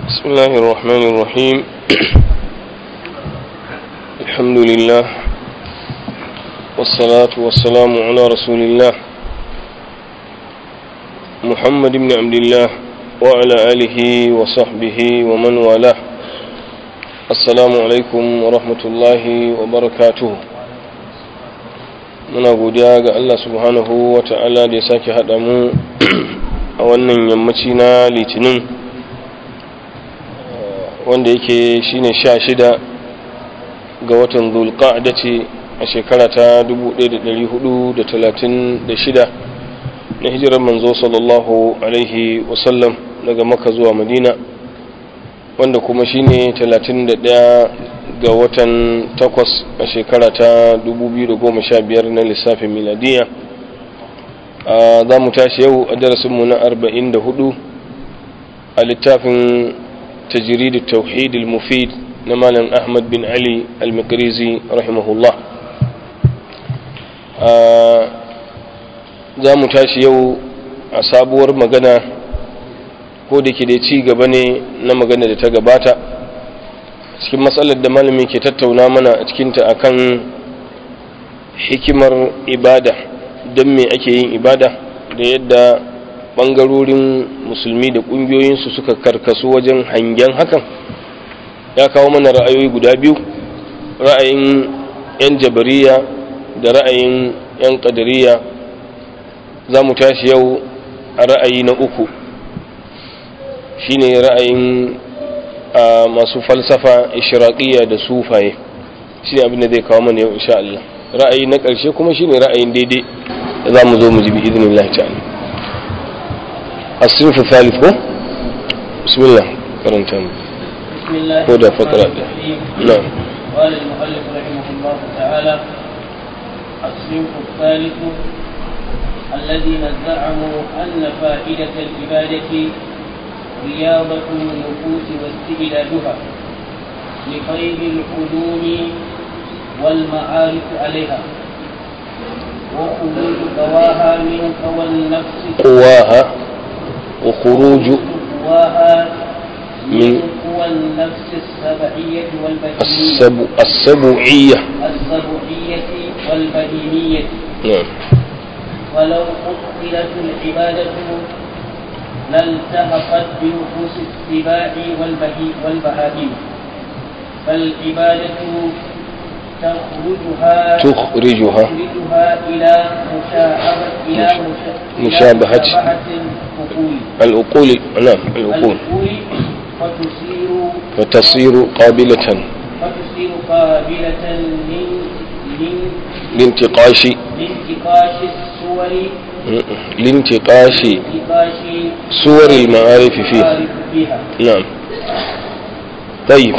بسم الله الرحمن الرحيم الحمد لله والصلاة والسلام على رسول الله محمد بن عبد الله وعلى آله وصحبه ومن والاه السلام عليكم ورحمة الله وبركاته muna godiya ga Allah subhanahu wa ta'ala da ya sake haɗa mu a wannan yammaci na litinin wanda yake shine sha shida ga watan zulqa'da ce a shekara ta 1436 na hijirar manzo sallallahu alaihi wasallam daga maka zuwa madina wanda kuma shine 31 ga watan takwas a shekara ta 2015 na lissafin miladiya za mu tashi yau a darasinmu na 44 a littafin تجريد التوحيد المفيد نمالا أحمد بن علي المقريزي رحمه الله za mu tashi yau a sabuwar magana ko da ke da ci gaba ne na magana da ta gabata cikin matsalar da malami ke tattauna mana a cikinta akan hikimar ibada don me ake yin ibada da yadda bangarorin musulmi da kungiyoyinsu suka karkasu wajen hangen hakan ya kawo mana ra'ayoyi guda biyu ra'ayin 'yan jabariya da ra'ayin 'yan kadariya za mu tashi yau a ra'ayi na uku shine ra'ayin masu falsafa ishiraƙiyya da sufaye shine abin da zai kawo mana yau insha Allah ra'ayi na ƙarshe kuma shine ra'ayin daidai da za mu zo mu ji bi idinin Allah ta'ala الصنف الثالث هو بسم الله كرنتم بسم الله هدى فقرة نعم قال المؤلف رحمه الله تعالى الصنف الثالث الذين زعموا أن فائدة العبادة رياضة النفوس واستعدادها لخير العلوم والمعارف عليها وخروج قواها من قوى النفس قواها وخروج قواها من من قوى النفس السبعية والبهيمية السبع السبعية السبعية والبهيمية نعم ولو أدخلت العبادة لالتحقت بنفوس السباع والبهي والبهائم فالعبادة تخرجها تخرجها تخرجها إلى مشابهة إلى مشا- مشابهة. إلى العقول العقول نعم العقول العقول فتصير وتصير قابلة فتصير قابلة من من لانتقاش لانتقاش الصور لانتقاش انتقاش صور المعارف فيه المعارف فيها na'am tayyib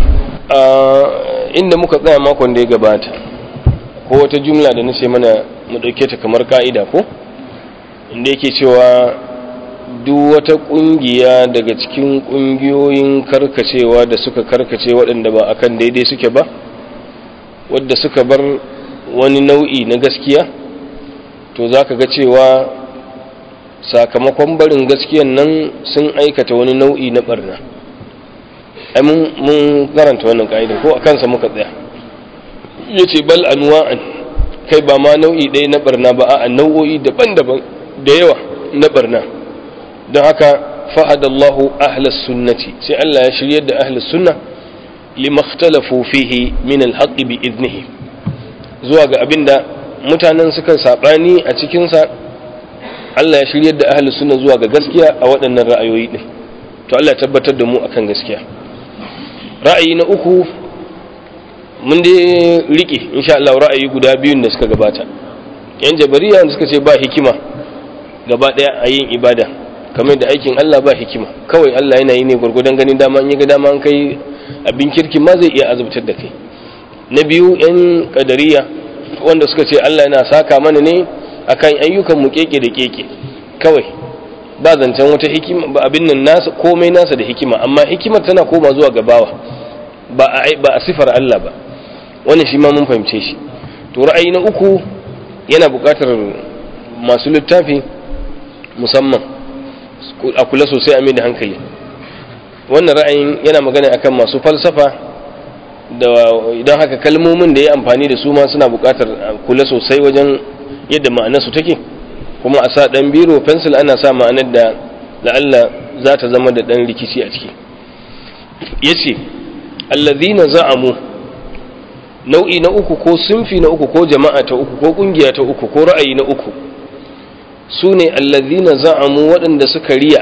inda muka tsaya makon da ya gabata ko wata jumla da nace mana mu dauke ta kamar ka'ida ko inda yake cewa duk wata kungiya daga cikin kungiyoyin karkacewa da suka karkace waɗanda ba akan daidai suke ba wadda suka bar wani nau'i na gaskiya to zaka ga cewa sakamakon barin gaskiyan nan sun aikata wani nau'i na barna ai mun mun karanta wannan ka'ida ko a kansa muka tsaya yace bal anwa'an kai ba ma nau'i ɗaya na barna ba a nau'o'i daban-daban da yawa na barna don haka fahadallahu ahlas sunnati sai Allah ya shiryar da ahlas sunna lima ikhtalafu fihi min alhaqqi bi idnihi zuwa ga abinda mutanen suka sabani a cikin sa Allah ya shiryar da ahlus sunna zuwa ga gaskiya a waɗannan ra'ayoyi din to Allah ya tabbatar da mu akan gaskiya ra'ayi na uku mun dai rike insha Allah ra'ayi guda biyun da suka gabata yan jabariya da suka ce ba hikima gaba daya a yin ibada kamar da aikin Allah ba hikima kawai Allah yana yi ne gwargwadon ganin dama in ya ga dama an kai abin kirkin ma zai iya azabtar da kai na biyu yan kadariya wanda suka ce Allah yana saka mana ne akan ayyukan mu keke da keke kawai ba zancen wata hikima ba abin nan nasa komai nasa da hikima amma hikimar tana koma zuwa gabawa ba a ba a sifar Allah ba wannan shi ma mun fahimce shi to ra'ayi na uku yana buƙatar masu littafi musamman a kula sosai a mai da hankali wannan ra'ayin yana magana akan masu falsafa da idan haka kalmomin da ya amfani da su ma suna buƙatar kula sosai wajen yadda ma'anarsu take kuma a sa ɗan biro pencil ana sa ma'anar da la'alla za ta zama da ɗan rikici a ciki ya ce allazina za'amu nau'i na uku ko sunfi na uku ko jama'a ta uku ko ƙungiya ta uku ko ra'ayi na uku su ne allazina za'amu waɗanda suka riya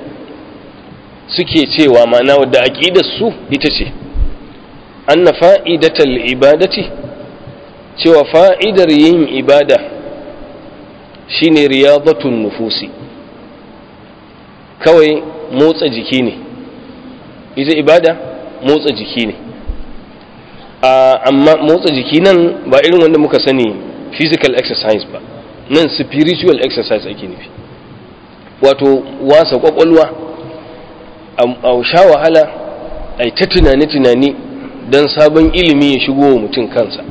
suke cewa ma'ana wadda aƙidar su ita ce anna fa'idatal ibadati cewa fa'idar yin ibada shine riyadatun nufusi kawai motsa jiki ne ita ibada motsa jiki ne amma motsa jiki nan ba irin wanda muka sani physical exercise ba nan spiritual exercise ake nufi wato wasa kwakwalwa a sha wahala a ta tunani-tunani don sabon ilimi ya shigo wa mutum kansa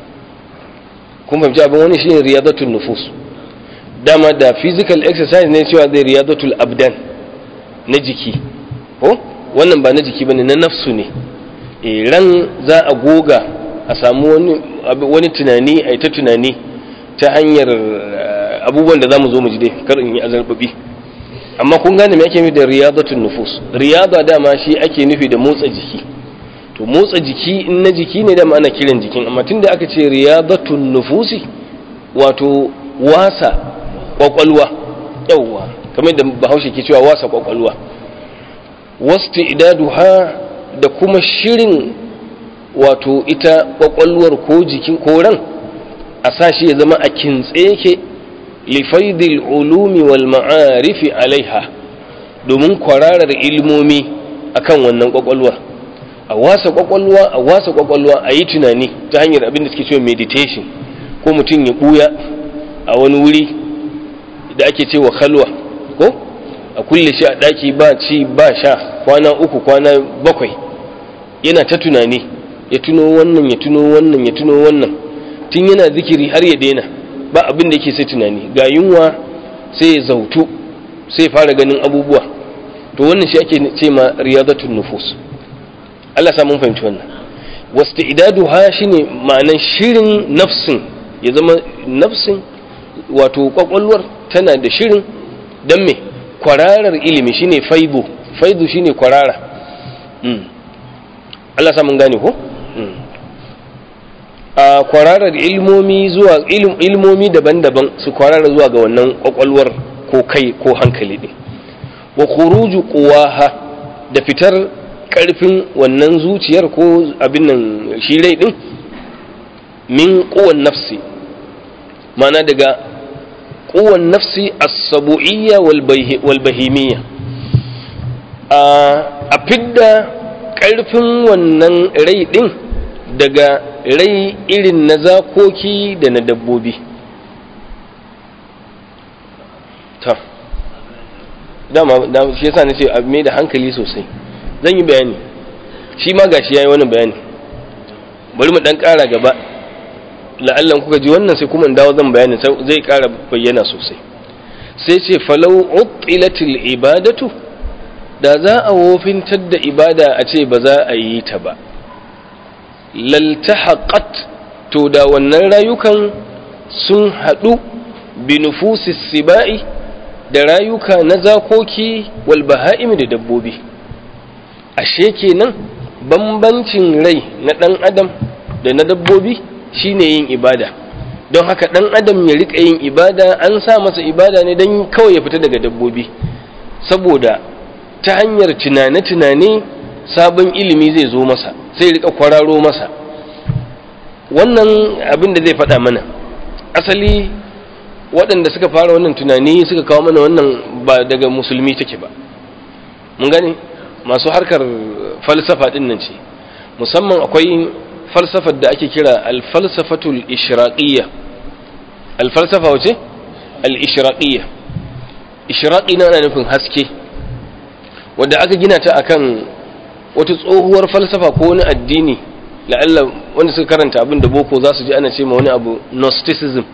kun fahimci abin wani shine riyadatul nufus dama da physical exercise ne cewa zai riyadatul abdan na jiki ko wannan ba na jiki bane na nafsu ne e ran za a goga a samu wani wani tunani a ta tunani ta hanyar abubuwan da zamu zo mu ji dai kar in yi azarbabi amma kun gane me ake nufi da riyadatul nufus riyada dama shi ake nufi da motsa jiki to motsa jiki in na jiki ne da ana kiran jikin amma tunda aka ce riyadatun nufusi wato wasa kwakwalwa yawwa kamar da bahaushe ke cewa wasa kwakwalwa wasti idaduha da kuma shirin wato ita kwakwalwar ko jikin ko ran a sashi ya zama a kintse yake lifaidil ulumi wal ma'arifi alaiha domin kwararar ilmomi akan wannan kwakwalwar a wasa kwakwalwa a wasa kwakwalwa a yi tunani ta hanyar abin da suke cewa meditation ko mutum ya buya a wani wuri da ake cewa khalwa ko a kulle shi a daki ba ci ba sha kwana uku kwana bakwai yana ta tunani ya tuno wannan ya tuno wannan ya tuno wannan tun yana zikiri har ya daina ba abin da yake sai tunani ga yunwa sai ya zautu sai fara ganin abubuwa to wannan shi ake ce ma riyadatun nufus Allah sa mun fahimci wannan wasti'daduha shine ma'anan shirin nafsin ya zama nafsin wato kwakwalwar tana da shirin dan me kwararar ilimi shine faidu faidu shine kwarara mm. Allah sa mun gane ko mm. a kwararar ilmomi zuwa ilmomi daban-daban su kwarara zuwa ga wannan kwakwalwar ko kai ko hankali din wa khuruju quwaha da fitar karfin wannan zuciyar ko abin nan shi rai din min quwan nafsi mana daga quwan nafsi as-sabu'iyya wal bahimiyya a fidda karfin wannan rai din daga rai irin na zakoki da na dabbobi ta dama shi yasa na ce abu mai da hankali sosai zan yi bayani shi ma gashi yayi wannan bayani bari mu dan ƙara gaba la'allan kuka ji wannan sai kuma in dawo zan bayani zai ƙara bayyana sosai sai ce falau utilatil ibadatu da za a wofintar da ibada a ce ba za a yi ta ba laltahaqat to da wannan rayukan sun haɗu bi nufusis sibai da rayuka na zakoki wal baha'im da dabbobi ashe kenan bambancin rai na ɗan adam da na dabbobi shine yin ibada don haka ɗan adam ya riƙa yin ibada an sa masa ibada ne don kawai ya fita daga dabbobi saboda ta hanyar tunane-tunane sabon ilimi zai zo masa sai riƙa kwararo masa wannan abin da zai faɗa mana asali waɗanda suka fara wannan tunani suka kawo mana wannan ba daga musulmi take ba mun gane masu harkar falsafa ɗin nan ce musamman akwai falsafar da ake kira alfalsafatul ishraqiyya alfalsafa wace al-ishraqiyya ishraqi na nufin haske wanda aka gina ta akan wata tsohuwar falsafa ko wani addini la'alla wanda suka karanta abin da boko za su ji ana ce ma wani abu gnosticism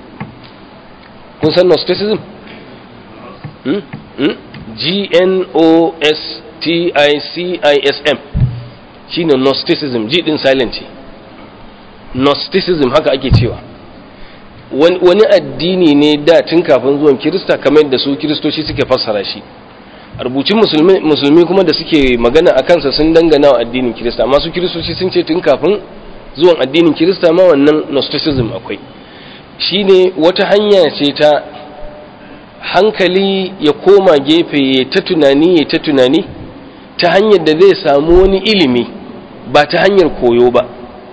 kun san gnosticism? T-I-C-I-S-M shi ne Gnosticism ji ɗin silent ce Gnosticism haka ake cewa wani addini ne da tun kafin zuwan Kirista kamar da su Kiristoci suke fassara shi a rubucin musulmi kuma da suke magana a kansa sun dangana wa addinin Kirista amma su Kiristoci sun ce tun kafin zuwan addinin Kirista ma wannan Gnosticism akwai shi ne wata hanya ce ta hankali ya koma gefe ya ta tunani ya ta tunani ta hanyar da zai samu wani ilimi ba ta hanyar koyo ba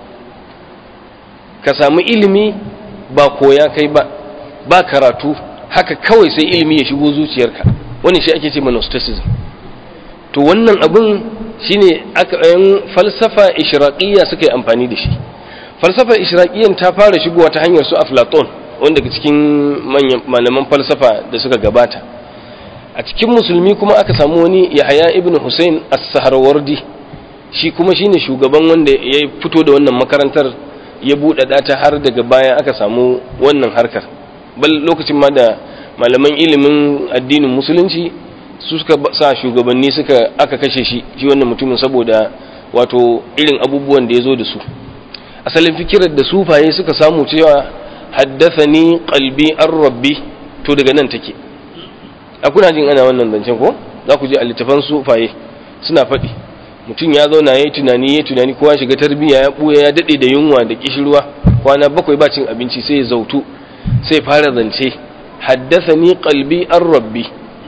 ka samu ilimi ba koya kai ba ba karatu haka kawai sai ilimi ya shigo zuciyarka wani shi ake ce monasticism to wannan abin shine aka yan falsafa ishraqiyya suka yi amfani da shi falsafar ishraqiyyan ta fara shigowa ta hanyar su aflaton wanda daga cikin manyan malaman falsafa da suka gabata a cikin musulmi kuma aka samu wani yahaya ibn hussein as-sahrawardi shi kuma shine shugaban wanda ya fito da wannan makarantar ya buɗaɗa ta har daga baya aka samu wannan harkar bal lokacin ma da malaman ilimin addinin musulunci su suka sa shugabanni suka aka kashe shi shi wannan mutumin saboda wato irin abubuwan da ya zo da su asalin fikirar da sufaye suka samu cewa haddathani qalbi an rabbi to daga nan take a kuna jin ana wannan zancen ko za ku ji a littafan sufaye suna faɗi mutum ya zauna ya yi tunani ya tunani kowa shiga tarbiyya ya ɓuya ya daɗe da yunwa da kishirwa kwana bakwai ba cin abinci sai ya zautu sai fara zance haddathani qalbi an rabbi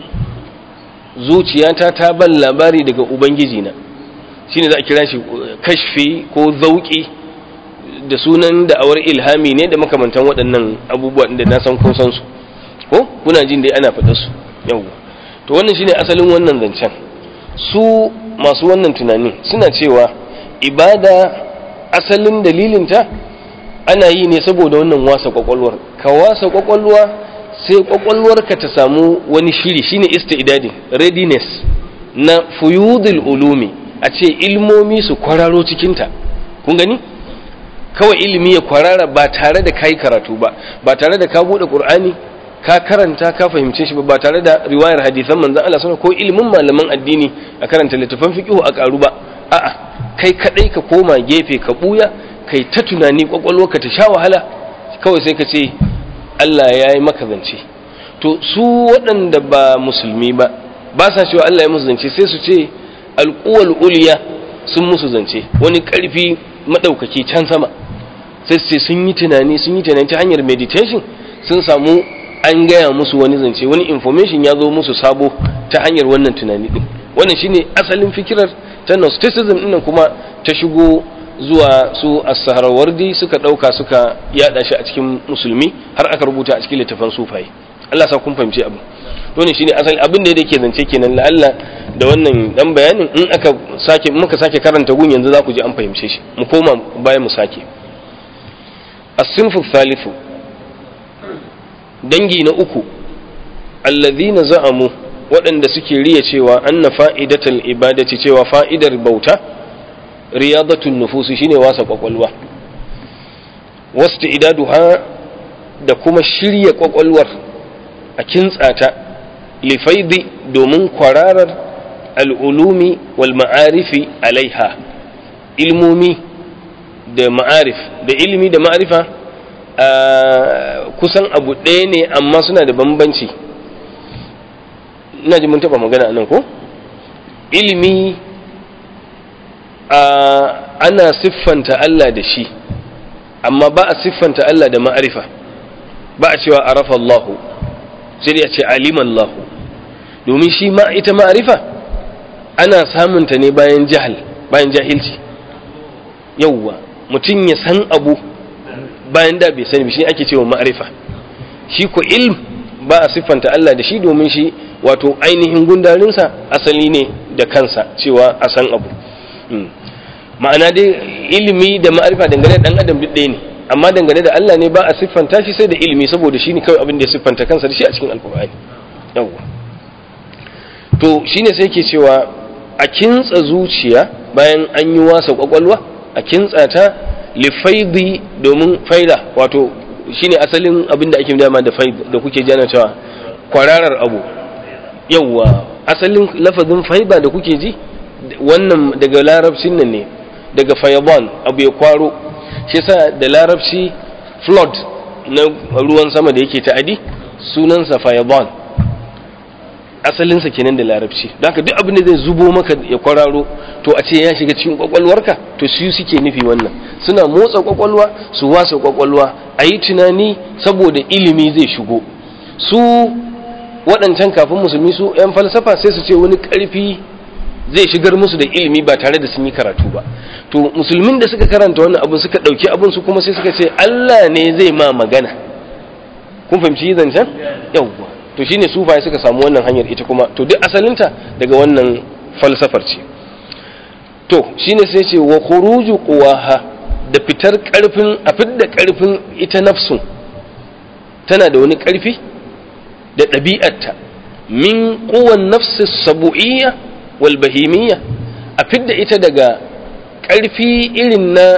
zuciyata ta ban labari daga ubangiji na shine za a kira shi kashfi ko zauki da sunan da'awar ilhami ne da makamantan waɗannan abubuwa da na san kun san su ko kuna jin dai ana faɗa su yawwa to wannan shine asalin wannan zancen su masu wannan tunanin suna cewa ibada asalin dalilinta ana yi ne saboda wannan wasa kwakwalwar ka wasa kwakwalwa sai kwakwalwarka ta samu wani shiri shine istidadin readiness na fuyudul ulumi a ce ilmomi su kwararo cikinta kun gani kawai ilimi ya kwarara ba tare da kai karatu ba ba tare da ka bude qur'ani ka karanta ka fahimce shi ba tare da riwayar hadisan manzon Allah sallallahu ko ilimin malaman addini a karanta littafan fiqh a karu ba a'a kai kadai ka koma gefe ka buya kai ta tunani kwakwalwarka ta sha wahala kawai sai ka ce Allah ya yi maka zance to su waɗanda ba musulmi ba ba sa cewa Allah ya musu zance sai su ce alƙuwal uliya sun musu zance wani ƙarfi maɗaukaki can sama sai su ce sun yi tunani sun yi tunani ta hanyar meditation sun samu an gaya musu wani zance wani information ya zo musu sabo ta hanyar wannan tunani din wannan shine asalin fikirar ta gnosticism din kuma ta shigo zuwa su as-sahrawardi suka dauka suka yada shi a cikin musulmi har aka rubuta a cikin littafan sufaye Allah sa kun fahimci abu to ne shine asali abin da yake zance kenan la Allah da wannan dan bayanin in aka sake muka sake karanta gun yanzu za ku ji an fahimce shi mu koma bayan mu sake as-sinfu thalithu dangi na uku allazina za'amu waɗanda suke riya cewa anna fa'idatul ibadati cewa fa'idar bauta riyadatun nufusi shine wasa kwakwalwa wasta idaduha da kuma shirya kwakwalwar a kintsata lifaidi domin kwararar al'ulumi wal ma'arifi alaiha ilmomi da ma'arif da ilimi da ma'arifa kusan abu ɗaya ne amma suna da bambanci ina ji mun taɓa magana anan ko ilimi ana siffanta Allah da shi amma ba a siffanta Allah da ma'arifa ba a cewa arafa Allahu sai dai a ce alima Allahu domin shi ma ita ma'arifa ana samunta ne bayan jahil bayan jahilci yauwa mutum ya san abu bayan da bai sani shi ake cewa ma'arifa shi ko ilm ba a siffanta Allah da shi domin shi wato ainihin gundarinsa asali ne da kansa cewa a san abu ma'ana dai ilimi da ma'arifa dangane da dan adam duk ɗaya ne amma dangane da Allah ne ba a siffanta shi sai da ilimi saboda shi ne kawai abin da ya siffanta kansa da shi a cikin alkur'ani yawwa to shine sai ke cewa a kintsa zuciya bayan an yi wasa kwakwalwa a kintsa ta lifaidi domin faida wato shine asalin abin da ake dama da faid da kuke jana cewa kwararar abu yawwa asalin lafazin faiba da kuke ji wannan daga larabcin nan ne daga fayaban abu ya kwaro shi yasa da larabci flood na ruwan sama da yake ta'adi sunansa fayaban asalinsa kenan da larabci don haka duk abin da zai zubo maka ya kwararo to a ce ya shiga cikin kwakwalwarka to su suke nufi wannan suna motsa kwakwalwa su wasa kwakwalwa a yi tunani saboda ilimi zai shigo su waɗancan kafin musulmi su 'yan falsafa sai su ce wani ƙarfi zai shigar musu da ilimi ba tare da sun yi karatu ba to musulmin da suka karanta wannan abin suka ɗauki abin su kuma sai suka ce Allah ne zai ma magana kun fahimci zancen yawwa to shine sufaye suka samu wannan hanyar ita kuma to duk asalinta daga wannan falsafar ce to shine sai ce wa khuruju quwaha da fitar karfin a fidda karfin ita nafsun tana da wani karfi da ɗabi'arta min quwan nafsi sabu'iyya wal bahimiyya a fidda ita daga karfi irin na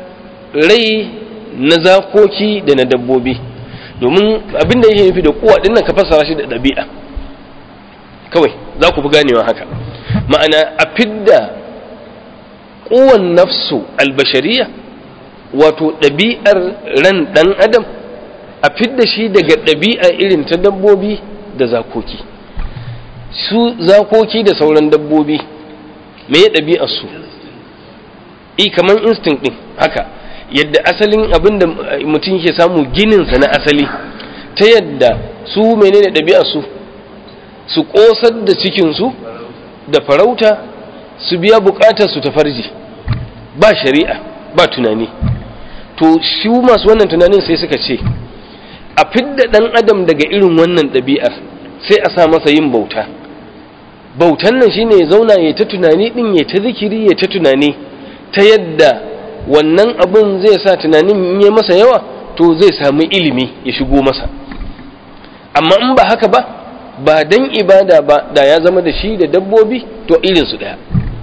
rai na zakoki da na dabbobi domin abin da yake nufi da kuwa dinnan ka fassara shi da ɗabi'a kawai za ku fi ganewa haka ma'ana a fidda kuwan nafsu albashariya wato ɗabi'ar ran ɗan adam a fidda shi daga ɗabi'a irin ta dabbobi da zakoki su zakoki da sauran dabbobi me ya ɗabi'ar su i kamar instinct ɗin haka yadda asalin abin da mutum ke samu gininsa na asali ta yadda su menene ɗabi'a su su ƙosar da cikinsu da farauta su biya buƙatar su ta farji ba shari'a ba tunani to shi masu wannan tunanin sai suka ce a fidda ɗan adam daga irin wannan ɗabi'ar sai a sa masa yin bauta bautan nan shine ya zauna ya ta tunani ɗin ya ta zikiri ya ta tunani ta yadda wannan abin zai sa tunanin in yi masa yawa to zai samu ilimi ya shigo masa amma in ba haka ba ba dan ibada ba da ya zama da shi da dabbobi to irinsu ɗaya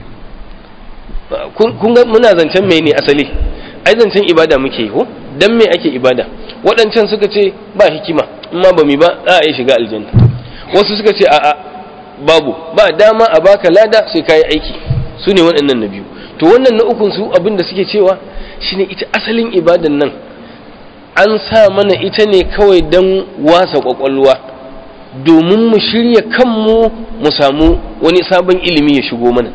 kun ga muna zancen mai ne asali ai zancen ibada muke yi ko dan me ake ibada waɗancan suka ce ba hikima in ma ba mi ba za a yi shiga aljanna wasu suka ce a'a babu ba dama a baka lada sai ka yi aiki su ne waɗannan na biyu to wannan na ukun su abin da suke cewa shine ita asalin ibadan nan an sa mana ita ne kawai don wasa kwakwalwa domin mu shirya kanmu mu samu wani sabon ilimi ya shigo mana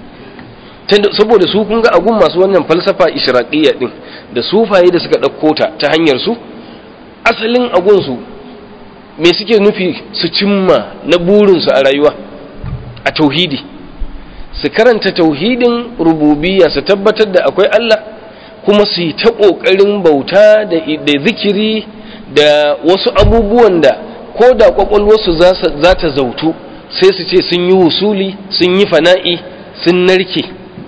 saboda su kun ga agun masu wannan falsafa ishraqiyya din da sufaye da suka ɗauko ta ta hanyar su asalin agun su me suke nufi su cimma na burinsu a rayuwa a tauhidi su karanta tauhidin rububiyya su tabbatar da akwai Allah kuma su yi ta ƙoƙarin bauta da zikiri da wasu abubuwan da ko da ƙwaƙwalwarsu za ta zautu sai su ce sun yi wusuli sun yi fana'i sun narke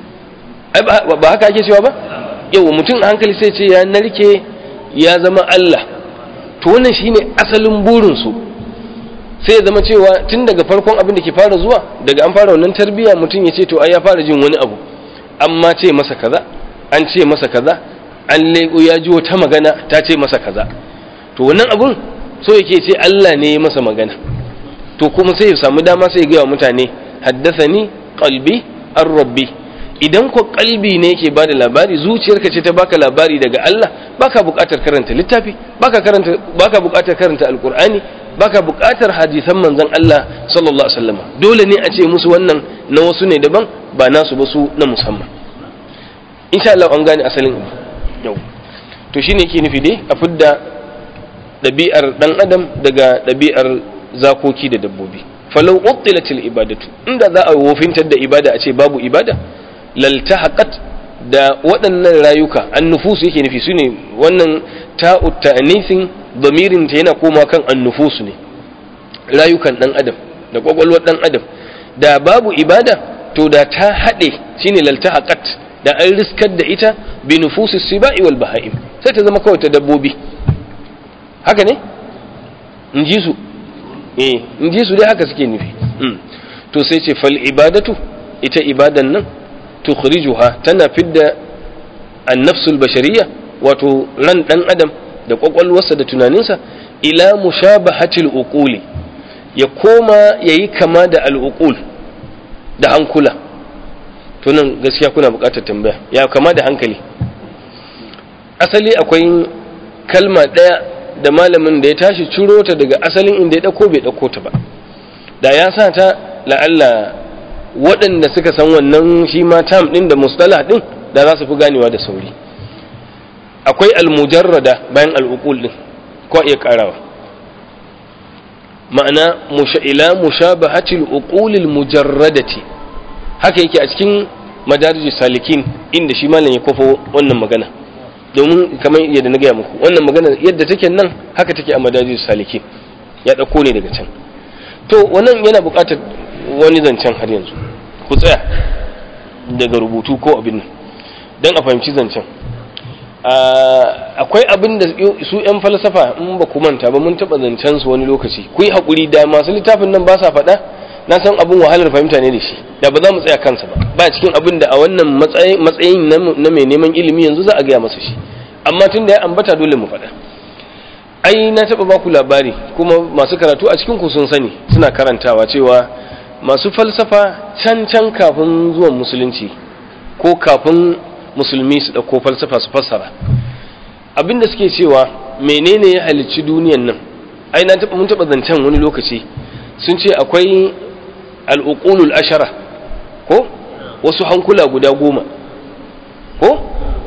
ba haka ake cewa ba yau mutum a hankali sai ce ya narke ya zama Allah to wannan shine asalin burinsu sai ya zama cewa tun daga farkon abin da ke fara zuwa daga an fara wannan tarbiyya mutum ya ce to ai ya fara jin wani abu amma ce masa kaza an ce masa kaza an leko ya ji wata magana ta ce masa kaza to wannan abun so yake ce Allah ne ya masa magana to kuma sai ya samu dama sai ya gaya wa mutane haddathani qalbi ar rabbi idan ko kalbi ne yake bada labari zuciyarka ce ta baka labari daga Allah baka buƙatar karanta littafi baka karanta baka buƙatar karanta alqur'ani baka buƙatar hadisan manzon Allah sallallahu alaihi wasallam dole ne a ce musu wannan na wasu ne daban ba nasu ba su na musamman insha Allah an gane asalin yau to shine yake nufi dai a fidda ɗabi'ar ɗan adam daga ɗabi'ar zakoki da dabbobi falau uttilatil ibadatu inda za a wofintar da ibada a ce babu ibada laltahaqat da waɗannan rayuka annufusu yake nufi su ne wannan ta'u ta'anisin damirin ta yana koma kan annufusu ne rayukan ɗan adam da ƙwaƙwalwar ɗan adam da babu ibada to da ta haɗe shine laltahaqat da an riskar da ita bi nufusis sibai wal baha'im sai ta zama kawai ta dabbobi haka ne in ji su eh in ji su dai haka suke nufi to sai ce fal ibadatu ita ibadan nan tukhrijuha tana fidda an-nafsul bashariyya wato ran dan adam da kwakwalwarsa da tunaninsa ila mushabahatil uquli ya koma yayi kama da al-uqul da hankula to nan gaskiya kuna buƙatar tambaya ya kama da hankali asali akwai kalma ɗaya da malamin da ya tashi ciro ta daga asalin inda ya ɗauko bai ɗauko ta ba da ya sa ta la'alla waɗanda suka san wannan shi ma tam ɗin da mustalah ɗin da za su fi ganewa da sauri akwai almujarrada bayan al'uqul ɗin ko iya ƙarawa ma'ana ila mushabahatil uqulil mujarradati haka yake a cikin madarijus salikin inda shi malam ya kofo wannan magana domin kamar yadda na gaya muku wannan magana yadda take nan haka take a madarijus salikin ya ɗauko ne daga can to wannan yana buƙatar wani zancen har yanzu ku tsaya daga rubutu ko abin nan don a fahimci zancen akwai abin da su 'yan falsafa in ba ku manta ba mun taɓa zancen su wani lokaci ku yi haƙuri da masu littafin nan ba sa faɗa na san abin wahalar fahimta ne da shi da ba za mu tsaya kansa ba ba cikin abin da a wannan matsayin na mai neman ilimi yanzu za a gaya masa shi amma tun da ya ambata dole mu faɗa ai na taɓa ba ku labari kuma masu karatu a cikin ku sun sani suna karantawa cewa masu falsafa can can kafin zuwan musulunci ko kafin musulmi su ɗauko falsafa su fassara abinda suke cewa menene ya halicci duniyan nan ai na taɓa mun taɓa zancen wani lokaci sun ce akwai al'uqulul ashara ko wasu hankula guda goma ko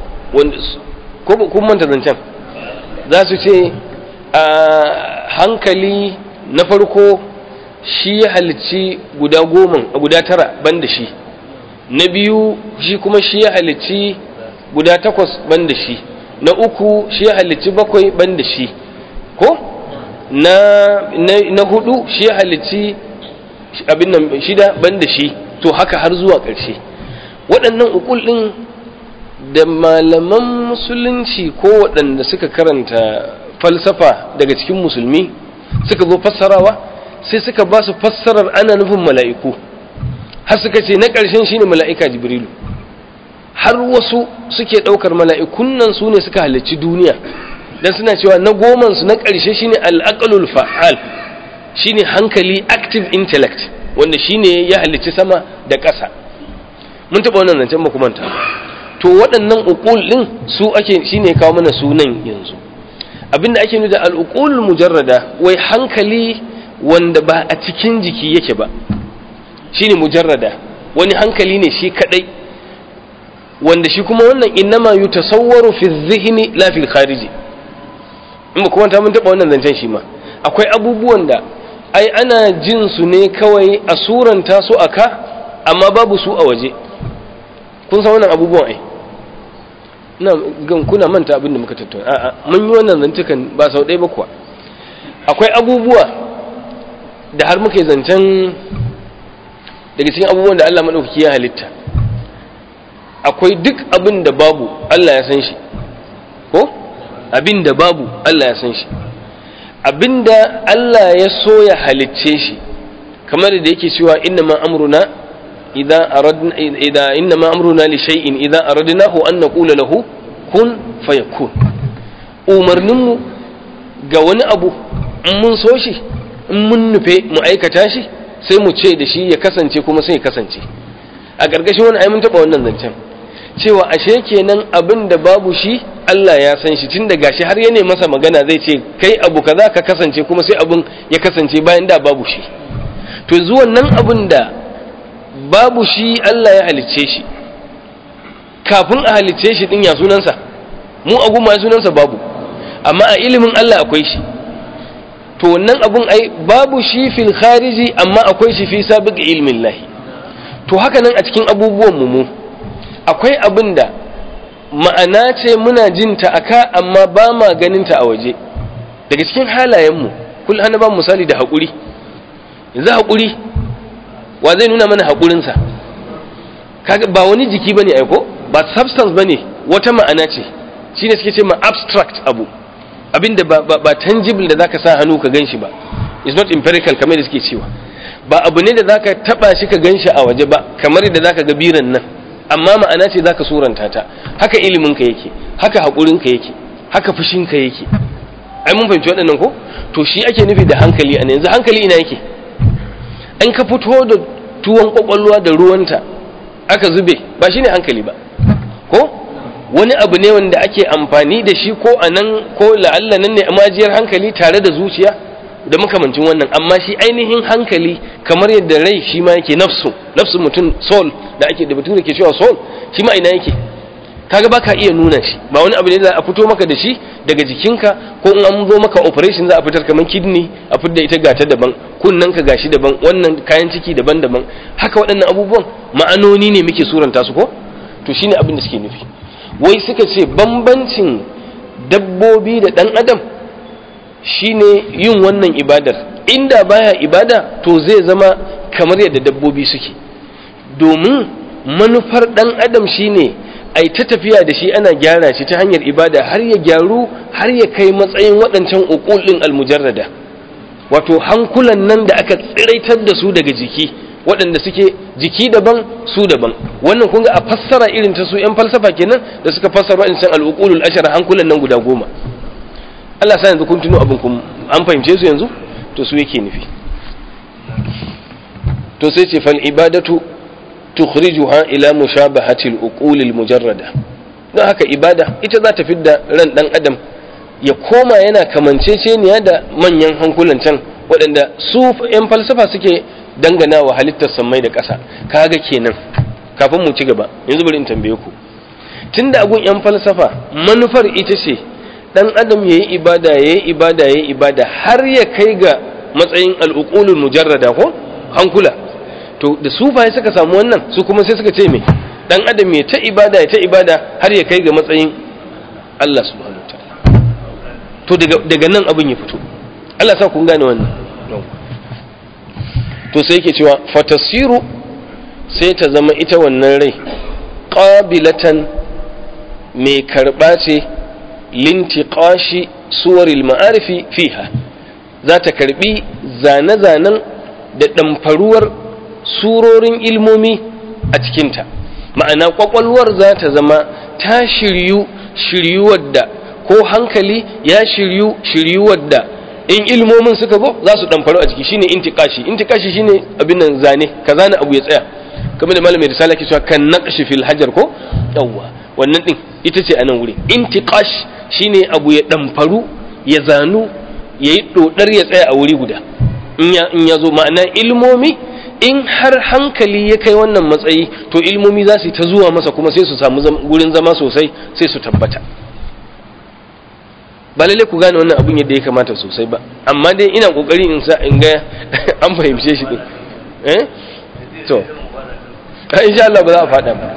ko kun manta zancen za su ce a hankali na farko shi ya halicci guda goma guda tara ban da shi na biyu shi kuma shi ya halicci guda takwas ban da shi na uku shi ya halicci bakwai ban da shi ko na, na, na hudu shi ya halicci abin nan shida ban da shi to haka har zuwa ƙarshe waɗannan ukul ɗin da malaman musulunci ko waɗanda suka karanta falsafa daga cikin musulmi suka zo fassarawa sai suka ba su fassarar ana nufin mala'iku har suka ce na ƙarshen shine mala'ika jibrilu har wasu suke ɗaukar mala'ikun nan su ne suka halarci duniya dan suna cewa na goman su na ƙarshe shine al'aqlul fa'al shine hankali active intellect wanda shine ya halicci sama da ƙasa mun taɓa wannan zancen ba manta to waɗannan uqul ɗin su ake shine kawo mana sunan yanzu abinda ake nuna da al'uqul mujarrada wai hankali wanda ba a cikin jiki yake ba shine mujarrada wani hankali ne shi kadai wanda shi kuma wannan innama yutasawwaru fi dhihni la fi khariji in ba kuma ta mun taba wannan zancen shi ma akwai abubuwan da ai ana jin su ne kawai a suranta su aka amma babu su a waje kun san wannan abubuwan ai ina gan kuna manta abin da muka tattauna a'a mun yi wannan zantukan ba sau ɗaya ba kuwa akwai abubuwa da har muka yi zancen daga cikin abubuwan da Allah maɗaukaki ya halitta akwai duk abin da babu Allah ya san shi ko abin da babu Allah ya san shi abin da Allah ya so ya halicce shi kamar da yake cewa inna ma amruna idza aradna idza inna ma amruna li shay'in idza aradnahu an naqula lahu kun fayakun umarninmu ga wani abu in mun so shi in mun nufe mu aikata shi sai mu ce da shi ya kasance kuma sai ya kasance a ƙarƙashin wani mun taɓa wannan zancen cewa ashe kenan abin da babu shi Allah ya san shi tun da gashi har ya ne masa magana zai ce kai abu kaza ka kasance kuma sai abin ya kasance bayan da babu shi to zuwan nan abin da babu shi Allah ya halicce shi kafin a halicce shi din ya sunansa mu a guma sunansa babu amma a ilimin Allah akwai shi to wannan abun ai babu shi fil khariji amma akwai shi fi sabiq ilmin lahi to haka nan a cikin abubuwan mu akwai abin da ma'ana ce muna jin ta aka amma ba ma ganin ta a waje daga cikin halayen mu kul ana ba misali da hakuri yanzu hakuri wa zai nuna mana hakurin sa kaga ba wani jiki bane ai ko ba substance bane wata ma'ana ce shine suke ce ma abstract abu abinda ba, ba, ba tangible da zaka sa hannu ka ganshi ba it's not empirical kamar da suke cewa ba abu ne da zaka taba shi ka ganshi a waje ba kamar da zaka ga biran nan amma ma'ana ce zaka suranta ta haka ilimin ka yake haka hakurin ka yake haka fushin ka yake ai mun fahimci waɗannan ko to shi ake nufi da hankali a yanzu hankali ina yake an ka fito da tuwon kwakwalwa da ruwanta aka zube ba shine hankali ba ko wani abu ne wanda ake amfani da shi ko a nan ko la'alla nan ne majiyar hankali tare da zuciya da makamancin wannan amma shi ainihin hankali kamar yadda rai shi ma yake nafsu nafsu mutum soul da ake da bature ke cewa soul shi ma ina yake kaga baka iya nuna shi ba wani abu ne za a fito maka da shi daga jikinka ko in an zo maka operation za a fitar kamar kidney a fitar ita gata daban kunnen ka gashi daban wannan kayan ciki daban-daban haka waɗannan abubuwan ma'anoni ne muke suranta su ko to shine abin da suke nufi wai suka ce bambancin dabbobi da ɗan adam shine yin wannan ibadar inda baya ibada to zai zama kamar yadda dabbobi suke domin manufar ɗan adam shine ai ta tafiya da shi ana gyara shi ta hanyar ibada har ya gyaru har ya kai matsayin waɗancan uqul ɗin almujarrada wato hankulan nan da aka tsiraitar da su daga jiki waɗanda suke jiki daban su daban wannan kun ga a fassara irin ta su yan falsafa kenan da suka fassara waɗancan al'uqulul ashara hankulan nan guda goma Allah sa yanzu kun tuno abin kun an fahimce su yanzu to su yake nufi to sai ce fal ibadatu tukhrijuha ila mushabahati al-uqul al-mujarrada don haka ibada ita za ta fidda ran dan adam ya koma yana kamanceceniya da manyan hankulan can waɗanda su yan falsafa suke dangana wa halittar sammai da ƙasa kaga kenan kafin mu ci gaba yanzu bari in tambaye ku tunda agun yan falsafa manufar ita ce dan adam yayi ibada yayi ibada yayi ibada har ya kai ga matsayin al-uqulul mujarrada ko hankula to da sufaye suka samu wannan su kuma sai suka ce me dan adam ya ta ibada ya ta ibada har ya kai ga matsayin Allah subhanahu wataala to daga daga nan abin ya fito Allah sa kun gane wannan to sai yake cewa fatasiru sai ta zama ita wannan rai qabilatan mai karba ce lintiqashi suwaril ma'arifi fiha za ta karbi zane-zanen da ɗamfaruwar surorin ilmomi a cikinta ma'ana kwakwalwar za ta zama ta shiryu shiryuwar da ko hankali ya shiryu shiryuwar da in ilmomin suka zo za su ɗamfaru a ciki shine intikashi intikashi shine abin nan zane ka zane abu ya tsaya kamar da malamin risala ke cewa kan naqshi fil hajar ko yawwa wannan din ita ce a nan wurin intikash shine abu ya ɗamfaru ya zanu yayi dodar ya tsaya a wuri guda in ya in ya zo ma'ana ilmomi in har hankali ya kai wannan matsayi to ilmomi za su ta zuwa masa kuma sai su samu gurin zama sosai sai su tabbata ba lalle ku gane wannan abun yadda ya kamata sosai ba amma dai ina kokari in sa in ga an fahimce shi din eh to insha Allah ba za a fada ba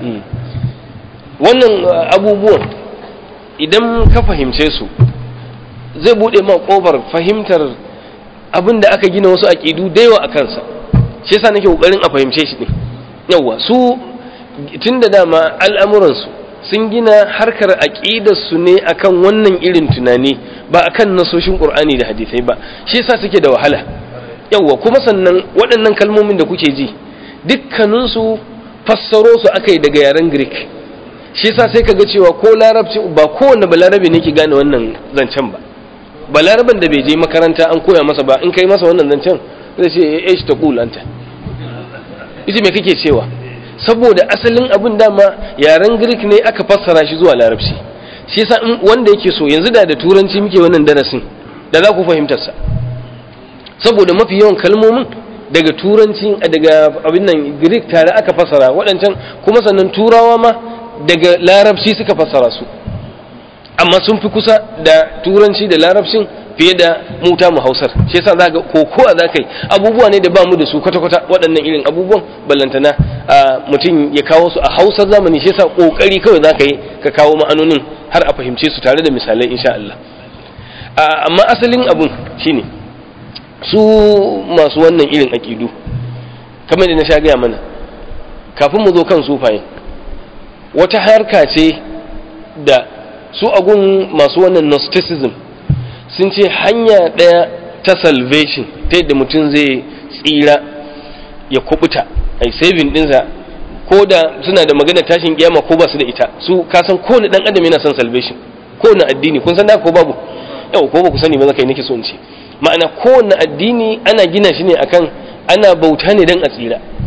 wannan abubuwan idan ka fahimce su zai bude ma kofar fahimtar abin da aka gina wasu aƙidu da yawa a kansa shi yasa nake kokarin a fahimce shi din yawa su tun da dama al'amuransu sun gina harkar aƙidar su ne akan wannan irin tunani ba akan nasoshin qur'ani da hadisai ba shi yasa suke da wahala yawa kuma sannan waɗannan kalmomin da kuke ji dukkaninsu fassaro su aka yi daga yaren greek shi yasa sai kaga cewa ko larabci ba kowanne balarabe ne ke gane wannan zancen ba balaraben da bai je makaranta an koya masa ba in kai masa wannan zancen zai ce ya shi ta kulanta ita me kake cewa saboda asalin abin dama yaren greek ne aka fassara shi zuwa larabci shi yasa wanda yake so yanzu da da turanci muke wannan darasin da za ku fahimtar sa saboda mafi yawan kalmomin daga turanci daga abin nan greek tare aka fassara waɗancan kuma sannan turawa ma daga larabci suka fassara su amma sun fi kusa da turanci da larabcin fiye da muta mu hausar shi yasa za ga kokowa za ka yi abubuwa ne da ba mu da su kwata-kwata waɗannan irin abubuwan ballantana mutum ya kawo su a hausar zamani shi yasa ƙoƙari kawai za ka yi ka kawo ma'anonin har a fahimce su tare da misalai insha Allah amma asalin abun shine su masu wannan irin aƙidu kamar da na sha gaya mana kafin mu zo kan sufaye wata harka ce da su agun masu wannan gnosticism sun ce hanya ɗaya ta salvation ta yadda mutum zai tsira ya kubuta ai saving ɗinsa ko da suna da magana tashin kiyama ko ba su da ita su kasan kowane ɗan adam yana son salvation kowane addini kun san da ko babu yau ko ba ku sani ba zaka yi nake so in ce ma'ana kowane addini ana gina shi ne akan ana bauta ne dan a tsira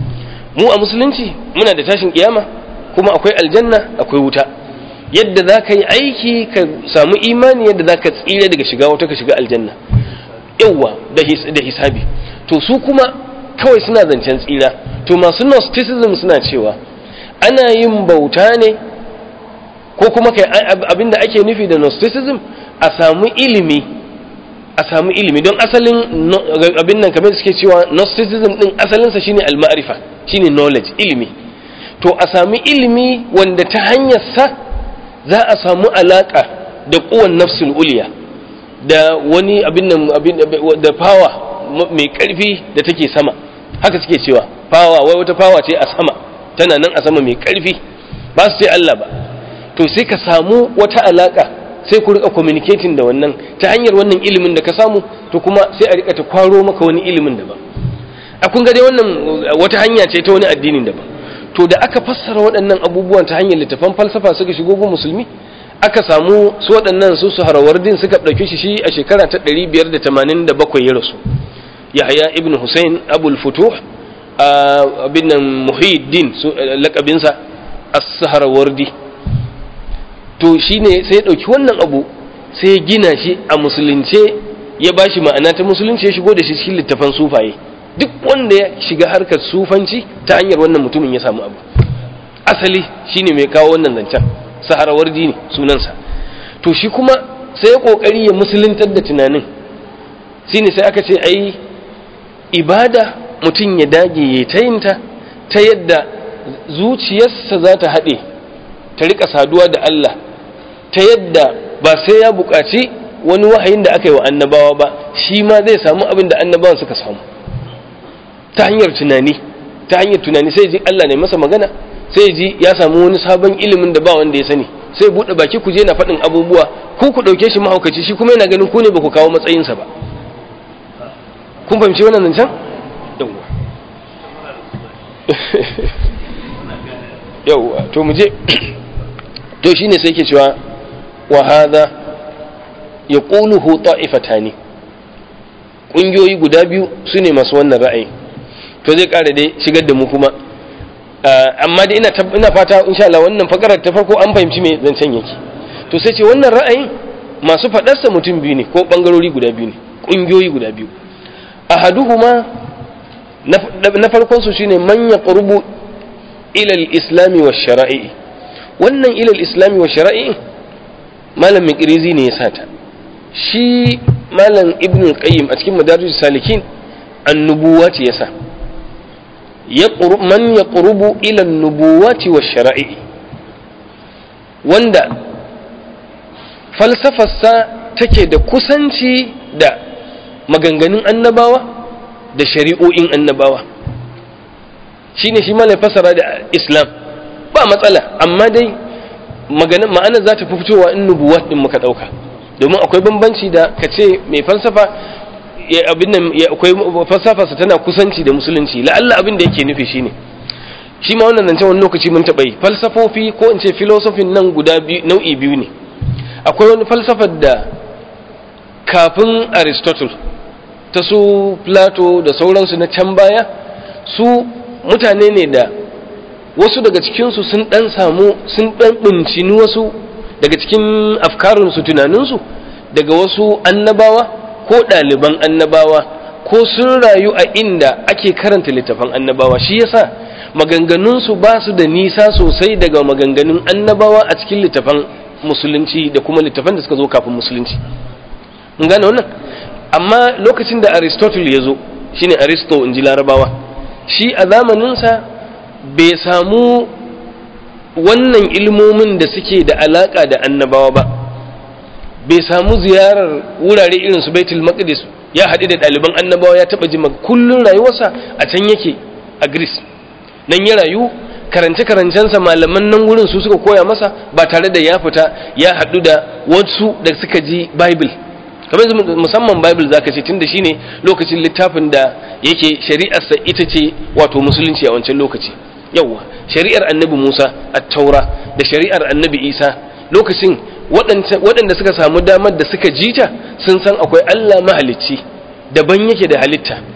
mu a musulunci muna da tashin kiyama kuma akwai aljanna akwai wuta yadda za ka yi aiki ka samu imani yadda za ka tsira daga shiga wata ka shiga aljanna yawwa da hisabi to su kuma kawai suna zancen tsira to masu gnosticism suna cewa ana yin bauta ne ko kuma kai abinda ake nufi da gnosticism a samu ilimi a samu ilimi don asalin abin nan kamar suke cewa gnosticism din asalinsa shine al-ma'rifa shine knowledge ilimi to a sami ilimi wanda ta hanyar sa za a samu alaka da kuwan nafsul uliya da wani abin nan da power mai karfi da take sama haka suke cewa power wai wata power ce a sama tana nan a sama mai karfi ba su ce Allah ba to sai ka samu wata alaka sai ku rika communicating da wannan ta hanyar wannan ilimin da ka samu to kuma sai a rika ta kwaro maka wani ilimin daban a kun ga dai wannan wata hanya ce ta wani addinin daban to da aka fassara waɗannan abubuwan ta hanyar littafan falsafa suka shigo gun musulmi aka samu su waɗannan su su harawardin suka ɗauke shi shi a shekara ta 587 ya rasu yahya ibn hussein abul futuh abin nan muhiddin lakabinsa as-sahrawardi to shine sai ya ɗauki wannan abu sai ya gina shi a musulunce ya bashi ma'ana ta musulunci ya shigo da shi cikin littafan sufaye duk wanda ya shiga harkar sufanci ta hanyar wannan mutumin ya samu abu asali shine mai kawo wannan zancen saharawardi ne sunansa to shi kuma sai ya kokari ya musuluntar da tunanin shine sai aka ce ai ibada mutum ya dage ya tayinta ta yadda zuciyarsa za ta haɗe ta rika saduwa da Allah ta yadda ba sai ya buƙaci wani wahayin da aka yi wa annabawa ba shi ma zai samu abin da annabawan suka samu ta hanyar tunani ta hanyar tunani sai ji Allah ne masa magana sai ji ya samu wani sabon ilimin da ba wanda ya sani sai buɗe baki ku je na faɗin abubuwa ku ku ɗauke shi mahaukaci shi kuma yana ganin ku ne ba ku kawo matsayinsa ba kun fahimci wannan zancen yawwa yawwa to mu je to shine sai ke cewa wa hadha yaquluhu ta'ifatani ƙungiyoyi guda biyu su ne masu wannan ra'ayi to zai ƙara dai shigar da mu kuma amma dai ina ina fata insha Allah wannan fakarar ta farko an fahimci me zancen yake to sai ce wannan ra'ayin masu faɗarsa mutum biyu ne ko bangarori guda biyu ne ƙungiyoyi guda biyu ahaduhuma na farkon su shine man yaqrubu ila al-islam wa shara'i wannan ila al-islam wa shara'i malam miqrizi ne ya sata shi malam ibn al-qayyim a cikin madarij salikin annubuwati yasa yaqrub man yaqrubu ila an-nubuwati wa shara'i wanda falsafarsa take da kusanci da maganganun annabawa da shari'o'in annabawa shine shi malai fasara da islam ba matsala amma dai ma'anar za ta fi fitowa in nubuwat din muka ɗauka domin akwai bambanci da ka ce mai falsafa abin nan akwai falsafarsa tana kusanci da musulunci la'alla abin da yake nufi shine shi ma wannan zancen wani lokaci mun taɓa yi falsafofi ko in ce filosofin nan guda nau'i biyu ne akwai wani falsafar da kafin aristotle ta su plato da sauransu na can baya su mutane ne da wasu daga cikinsu sun ɗan samu sun ɗan ɗincini wasu daga cikin afkarinsu tunaninsu daga wasu annabawa ko ɗaliban annabawa ko sun rayu a inda ake karanta littafan annabawa shi yasa maganganunsu ba su da nisa sosai daga maganganun annabawa a cikin littafan musulunci da kuma littafan da suka zo kafin musulunci mun gane wannan amma lokacin da aristotle ya zo shine aristo in ji larabawa shi a zamaninsa bai samu wannan ilmomin da suke da alaka da annabawa ba bai samu ziyarar wurare irin su baitul maqdis ya haɗu da ɗaliban annabawa ya taɓa jima kullun rayuwarsa a can yake a greece nan ya rayu karance-karancensa malaman nan wurin su suka koya masa ba tare da ya fita ya haɗu da wasu da suka ji bible kamar musamman bible zaka ce tunda shine lokacin littafin da yake shari'arsa ita ce wato musulunci a wancan lokaci yawwa shari'ar annabi musa at-taura da shari'ar annabi isa lokacin waɗanda suka samu damar da suka jita sun san akwai allah mahalicci daban yake da halitta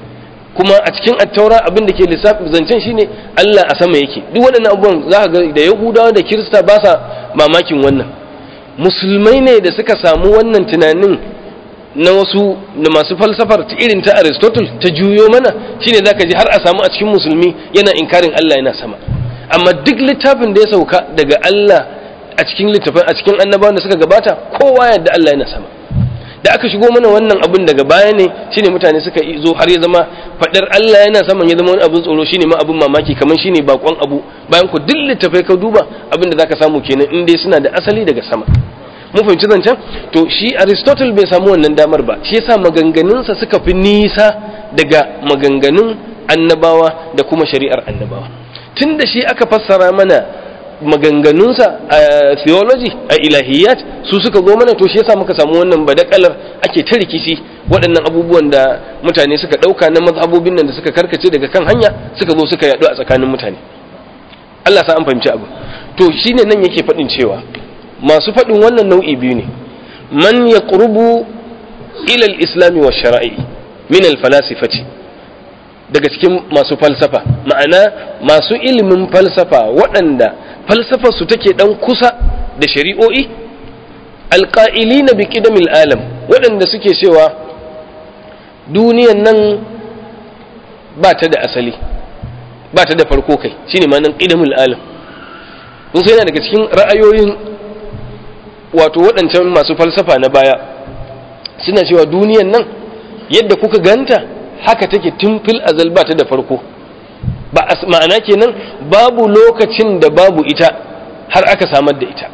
kuma a cikin attaura abin da ke lissafi zancen shine Allah a sama yake duk waɗannan abubuwan za ka ga da yahudawa da kirista ba sa mamakin wannan musulmai ne da suka samu wannan tunanin na wasu da masu falsafar ta irin ta aristotle ta juyo mana shine zaka ji har a samu a cikin musulmi yana inkarin Allah yana sama amma duk littafin da ya sauka daga Allah a cikin littafin a cikin annabawan da suka gabata kowa yadda Allah yana sama da aka shigo mana wannan abun daga baya ne shine mutane suka zo har ya zama fadar Allah yana saman ya zama wani abun tsoro shine ma abun mamaki kamar shine bakon abu bayan ku duk littafai ka duba abin da zaka samu kenan in dai suna da asali daga sama mun fahimci zancen to shi aristotle bai samu wannan damar ba shi yasa maganganunsa suka fi nisa daga maganganun annabawa da kuma shari'ar annabawa tun da shi aka fassara mana maganganunsa a theology a ilahiyat su suka zo mana to shi yasa muka samu wannan badakalar ake ta rikici waɗannan abubuwan da mutane suka ɗauka na mazhabobin nan da suka karkace daga kan hanya suka zo suka yaɗu a tsakanin mutane Allah sa an fahimci abu to shine nan yake faɗin cewa masu faɗin wannan nau'i biyu ne man ya ƙurubu ilal islami wa shara'i min alfalasifati daga cikin masu falsafa ma'ana masu ilimin falsafa waɗanda falsafarsu take ɗan kusa da shari'o'i alƙa'ili na biki da alam waɗanda suke cewa duniyan nan ba ta da asali ba ta da farko kai shine ma nan ƙidamul alam sun sai yana daga cikin ra'ayoyin wato waɗancan masu falsafa na baya suna cewa duniyan nan yadda kuka ganta haka take tun fil azal ba ta da farko ba ma'ana kenan babu lokacin da babu ita har aka samar da ita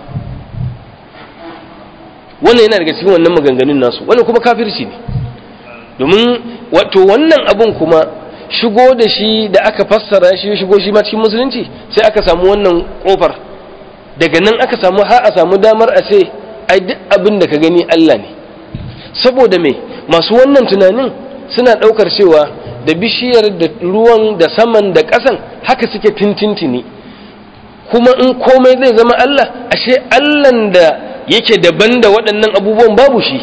wannan yana daga cikin wannan maganganun nasu wannan kuma kafirci ne domin wato wannan abun kuma shigo da shi da aka fassara shi shigo shi ma cikin musulunci sai aka samu wannan kofar daga nan aka samu har a samu damar a ce ai duk abin da ka gani Allah ne saboda me masu wannan tunanin suna ɗaukar cewa da bishiyar da ruwan da saman da ƙasan haka suke tintintini kuma in komai zai zama Allah ashe Allahn da yake daban da waɗannan abubuwan babu shi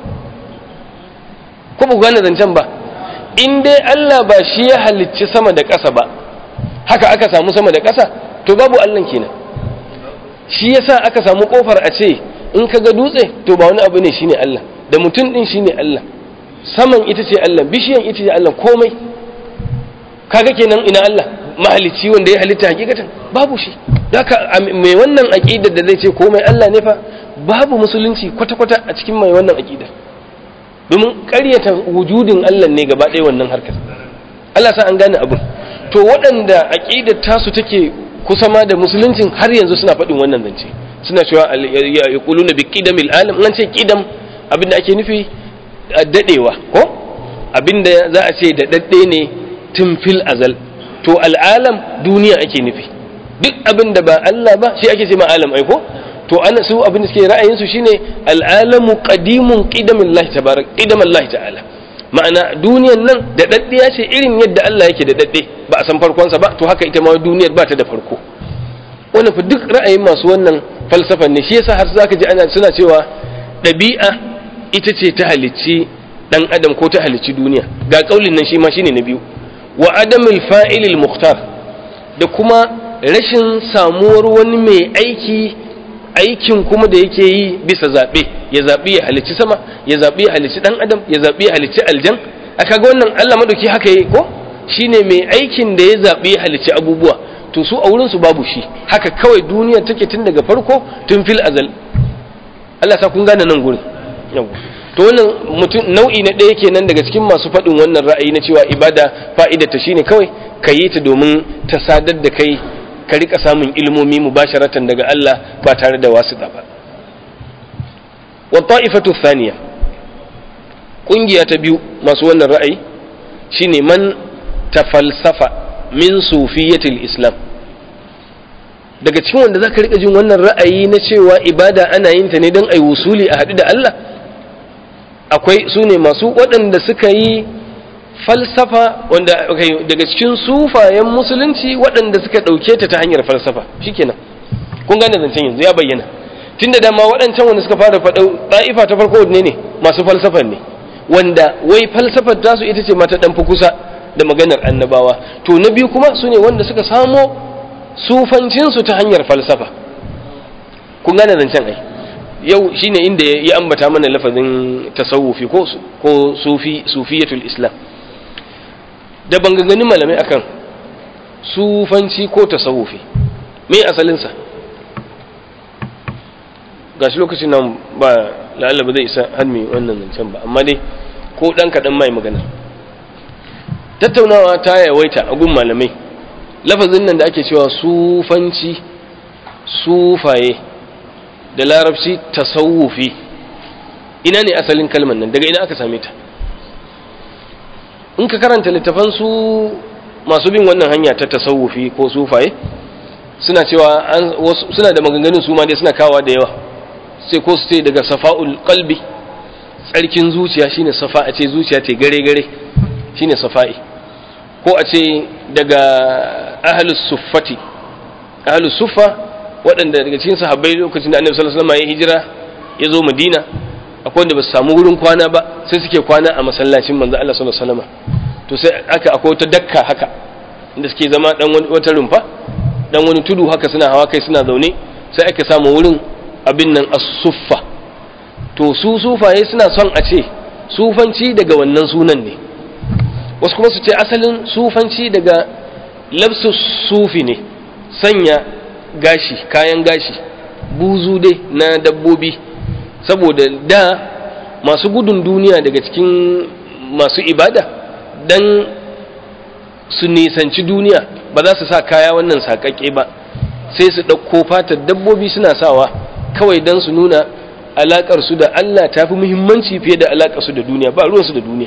ko ba gane zancen ba in dai Allah ba shi ya halicci sama da ƙasa ba haka aka samu sama da ƙasa to babu Allah kenan shi yasa aka samu kofar a ce in ka ga dutse to ba wani abu ne shine Allah da mutum din shine Allah saman ita ce Allah bishiyan ita ce Allah komai kaga kenan ina Allah mahalicci wanda ya halitta hakikatan babu shi haka mai wannan aqidar da zai ce komai Allah ne fa babu musulunci kwata-kwata a cikin mai wannan aqidar domin ƙaryata wujudin Allah ne gaba ɗaya wannan harkar Allah sa an gane abin to waɗanda aqidar tasu take kusa ma da musuluncin har yanzu suna faɗin wannan zance suna cewa ya kulu na bi ƙidamil alam an ce ƙidam abinda ake nufi daɗewa ko abinda za a ce da daɗe ne tun fil azal to al'alam duniya ake nufi duk abinda ba Allah ba shi ake ce ma alam aiko to ana su abinda suke ra'ayin su shine al'alamu qadimun qidamillahi tabarak qidamallahi ta'ala ma'ana duniyan nan da daddiya ce irin yadda Allah yake da dadde ba a san farkonsa ba to haka ita ma duniyar ba ta da farko wannan fa duk ra'ayin masu wannan falsafan ne shi yasa har zaka ji ana suna cewa ɗabi'a ita ce ta halicci dan adam ko ta halicci duniya ga kaulin nan shi ma shine na biyu wa adamul fa'ilil muhtar da kuma rashin samuwar wani mai aiki aikin kuma da yake yi bisa zaɓe ya zaɓi ya halicci sama ya zaɓi ya halicci ɗan adam ya zaɓi ya halicci aljan a kaga wannan Allah madauki haka yi ko shine mai aikin da ya zaɓi ya halicci abubuwa to su a wurin su babu shi haka kawai duniya take tun daga farko tun fil azal Allah sa kun gane nan gurin yawa to wannan mutum nau'i na ɗaya kenan daga cikin masu faɗin wannan ra'ayi na cewa ibada fa'idar ta shine kawai ka yi ta domin ta sadar da kai ka rika samun ilmomi mubasharatan daga Allah ba tare da wasu ba wa ta'ifatu thaniya kungiya ta biyu masu wannan ra'ayi shine man tafalsafa min sufiyatil islam daga cikin wanda zaka rika jin wannan ra'ayi na cewa ibada ana yin ta ne don ai wusuli a haɗu da Allah akwai su ne masu waɗanda suka yi falsafa wanda daga cikin sufayen musulunci waɗanda suka ɗauke ta ta hanyar falsafa shikenan kun gane zancen yanzu ya bayyana tunda dama waɗancan wanda suka fara faɗa ɗa'ifa ta farko ne ne masu falsafan ne wanda wai falsafar tasu ita ce mata ɗan fi kusa da maganar annabawa to na biyu kuma su ne wanda suka samo sufancinsu ta hanyar falsafa kun gane zancen ai yau shine inda ya ambata mana lafazin tasawufi ko ko sufi sufiyatul islam da banganganin malamai akan sufanci ko tasawufi me asalinsa gashi lokacin nan ba la'alla ba zai isa har mai wannan zancen ba amma dai ko ɗan kaɗan mai magana tattaunawa ta yawaita a gun malamai lafazin nan da ake cewa sufanci sufaye da larabci tasawufi ina ne asalin kalmar nan daga ina aka same ta in ka karanta littafan su masu bin wannan hanya ta tasawufi ko sufaye suna cewa suna da maganganun su ma dai suna kawa da yawa sai ko su ce daga safa'ul qalbi tsarkin zuciya shine safa a ce zuciya ta gare gare shine safa'i ko a ce daga ahlus suffati ahlus suffa waɗanda daga cikin sahabbai lokacin da annabi sallallahu alaihi wasallam ya hijira ya zo madina akwai wanda ba su samu wurin kwana ba sai suke kwana a masallacin manzo Allah sallallahu alaihi wasallam to sai aka akwai wata dakka haka inda suke zama dan wata rumfa dan wani tudu haka suna hawa kai suna zaune sai aka samu wurin abin nan as-suffa to su sufaye suna son a ce sufanci daga wannan sunan ne wasu kuma su ce asalin sufanci daga labsu sufi ne sanya gashi kayan gashi buzu dai na dabbobi saboda da masu gudun duniya daga cikin masu ibada dan su nisanci duniya ba za su sa kaya wannan sakakke ba sai su ɗauko fatar dabbobi suna sawa kawai don su nuna alaƙar su da Allah ta fi muhimmanci fiye da alaƙar su da duniya ba ruwansu da duniya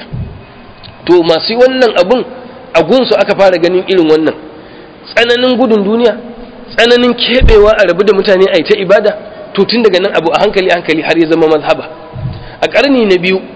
to masu wannan abun a gunsu aka fara ganin irin wannan tsananin gudun duniya tsananin keɓewa a rabu da mutane a ta ibada to tun daga nan abu a hankali hankali har ya zama mazhaba a ƙarni na biyu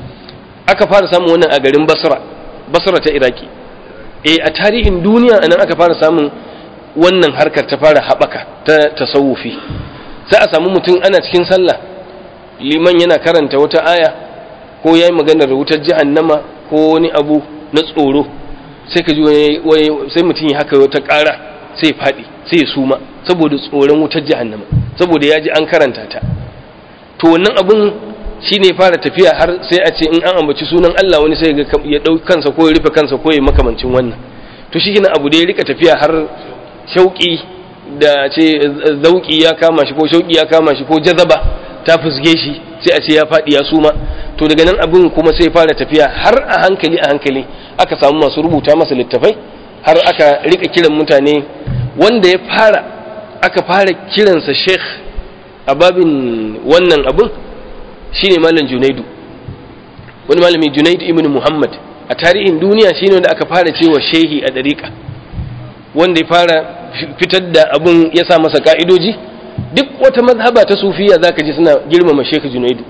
aka fara samun wannan a garin basra basra ta iraki eh a tarihin duniya anan aka fara samun wannan harkar ta fara haɓaka ta tasawufi sai a samu mutum ana cikin sallah liman yana karanta wata aya ko ya yi maganar wutar jahannama ko wani abu na tsoro sai ka ji sai mutum ya haka wata ƙara sai ya faɗi sai ya suma saboda tsoron wutar jahannama saboda ya ji an karanta ta to wannan abun shi ne fara tafiya har sai a ce in an ambaci sunan Allah wani sai ya ɗau kansa ko ya rufe kansa ko ya makamancin wannan to shi gina abu da ya rika tafiya har shauƙi da ce zauƙi ya kama shi ko shauƙi ya kama shi ko jazaba ta fusge shi sai a ce ya faɗi ya suma to daga nan abin kuma sai fara tafiya har a hankali a hankali aka samu masu rubuta masa littafai har aka rika kiran mutane wanda ya fara aka fara kiransa sheikh a babin wannan abin shine malam junaidu wani malami junaidu ibn muhammad a tarihin duniya shine wanda aka fara cewa shehi a dariƙa wanda ya fara fitar da abun ya sa masa ka'idoji duk wata mazhaba ta sufiya zaka ji suna girmama shehu junaidu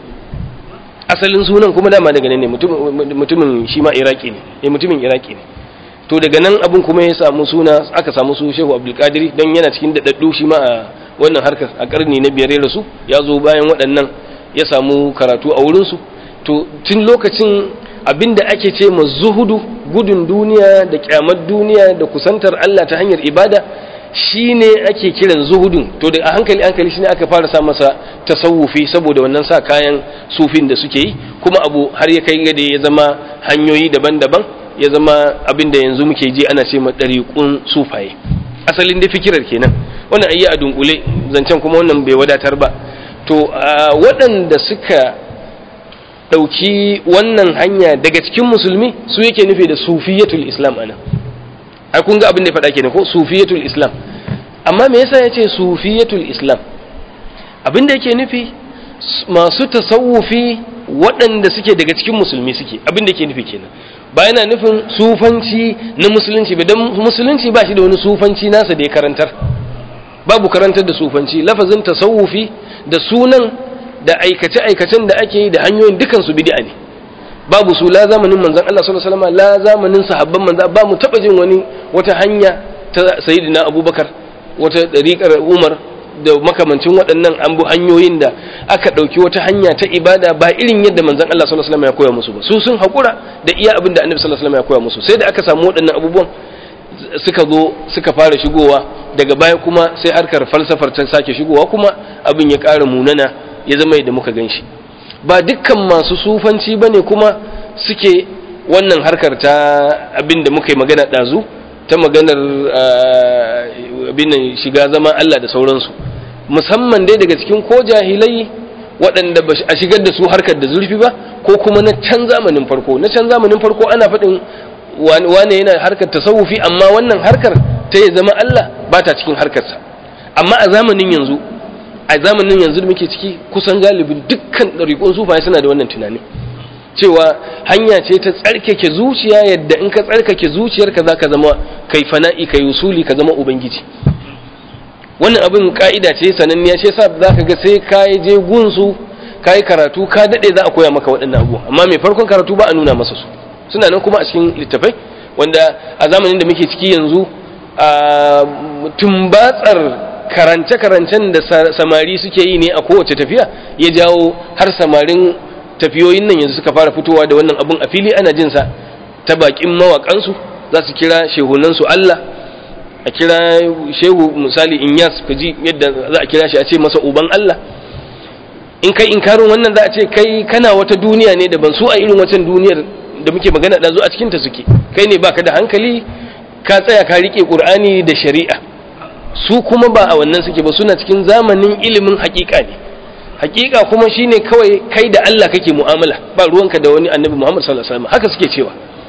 asalin sunan kuma dama daga nan ne mutumin shi ma iraki ne eh mutumin iraki ne to daga nan abun kuma ya samu suna aka samu su shehu abdulkadiri don yana cikin daɗaɗɗu shi ma a wannan harkar a ƙarni na biyar ya rasu ya zo bayan waɗannan ya samu karatu a wurinsu to tun lokacin abinda ake ce ma zuhudu gudun duniya da kyamar duniya da kusantar Allah ta hanyar ibada shine ake kiran zuhudun to da a hankali hankali shine aka fara sa masa tasawufi saboda wannan sa kayan sufin da suke yi kuma abu har ya kai da ya zama hanyoyi daban-daban ya zama abin da yanzu muke ji ana ce ma ɗariƙun sufaye asalin da fikirar kenan wannan ayi a dunkule zancen kuma wannan bai wadatar ba to waɗanda suka ɗauki wannan hanya daga cikin musulmi su yake nufi da sufiyatul islam ana ai kun ga abin da ya faɗa kenan ko sufiyatul islam amma me yasa yace sufiyatul islam abin da yake nufi masu tasawufi waɗanda suke daga cikin musulmi suke abin da yake nufi kenan ba yana nufin sufanci na musulunci ba don musulunci ba shi da wani sufanci nasa da ya karantar babu karantar da sufanci lafazin tasawufi da sunan da aikace-aikacen da ake yi da hanyoyin dukansu bid'a ne babu su la zamanin manzon Allah sallallahu alaihi wasallam la zamanin sahabban manzon ba mu taba jin wani wata hanya ta sayyidina Abubakar wata dariƙar Umar da makamancin waɗannan an bu hanyoyin da aka ɗauki wata hanya ta ibada ba irin yadda manzon Allah sallallahu alaihi wasallam ya koya musu ba su sun haƙura da iya abin da annabi sallallahu alaihi wasallam ya koya musu sai da aka samu waɗannan abubuwan suka zo suka fara shigowa daga baya kuma sai harkar falsafar ta sake shigowa kuma abin ya ƙara munana ya zama yadda muka gan shi ba dukkan masu sufanci bane kuma suke wannan harkar ta abin da muka yi magana ɗazu ta maganar abin nan shiga zama Allah da sauransu musamman dai daga cikin ko jahilai waɗanda ba a shigar da su harkar da zurfi ba ko kuma na can zamanin farko na can zamanin farko ana faɗin wane yana harkar tasawufi amma wannan harkar ta ya zama Allah ba ta cikin harkarsa amma a zamanin yanzu a zamanin yanzu da muke ciki kusan galibin dukkan ɗariƙun sufaye suna da wannan tunani cewa hanya ce ta tsarkake zuciya yadda in ka tsarkake zuciyarka za ka zama kai fana'i kai usuli ka zama ubangiji wannan abin ka'ida ce sananniya ce sa za ka ga sai ka je gunsu ka yi karatu ka daɗe za a koya maka waɗannan abubuwa amma mai farkon karatu ba a nuna masa su suna nan kuma a cikin littafai wanda a zamanin da muke ciki yanzu a tumbatsar karance-karancen da samari suke yi ne a kowace tafiya ya jawo har samarin tafiyoyin nan yanzu suka fara fitowa da wannan abun a fili ana jinsa ta bakin mawakansu za su kira shehunansu Allah a kira shehu misali Inyas kaji yadda za a kira shi a ce masa uban Allah in kai inkarin wannan za a ce kai kana wata duniya ne da ban su a irin wancan duniyar da muke magana da zo a cikinta suke kai ne baka da hankali ka tsaya ka rike Qur'ani da shari'a su kuma ba a wannan suke ba suna cikin zamanin ilimin hakika ne hakika kuma shine kawai kai da Allah kake mu'amala ba ruwanka da wani annabi Muhammad sallallahu alaihi wasallam haka suke cewa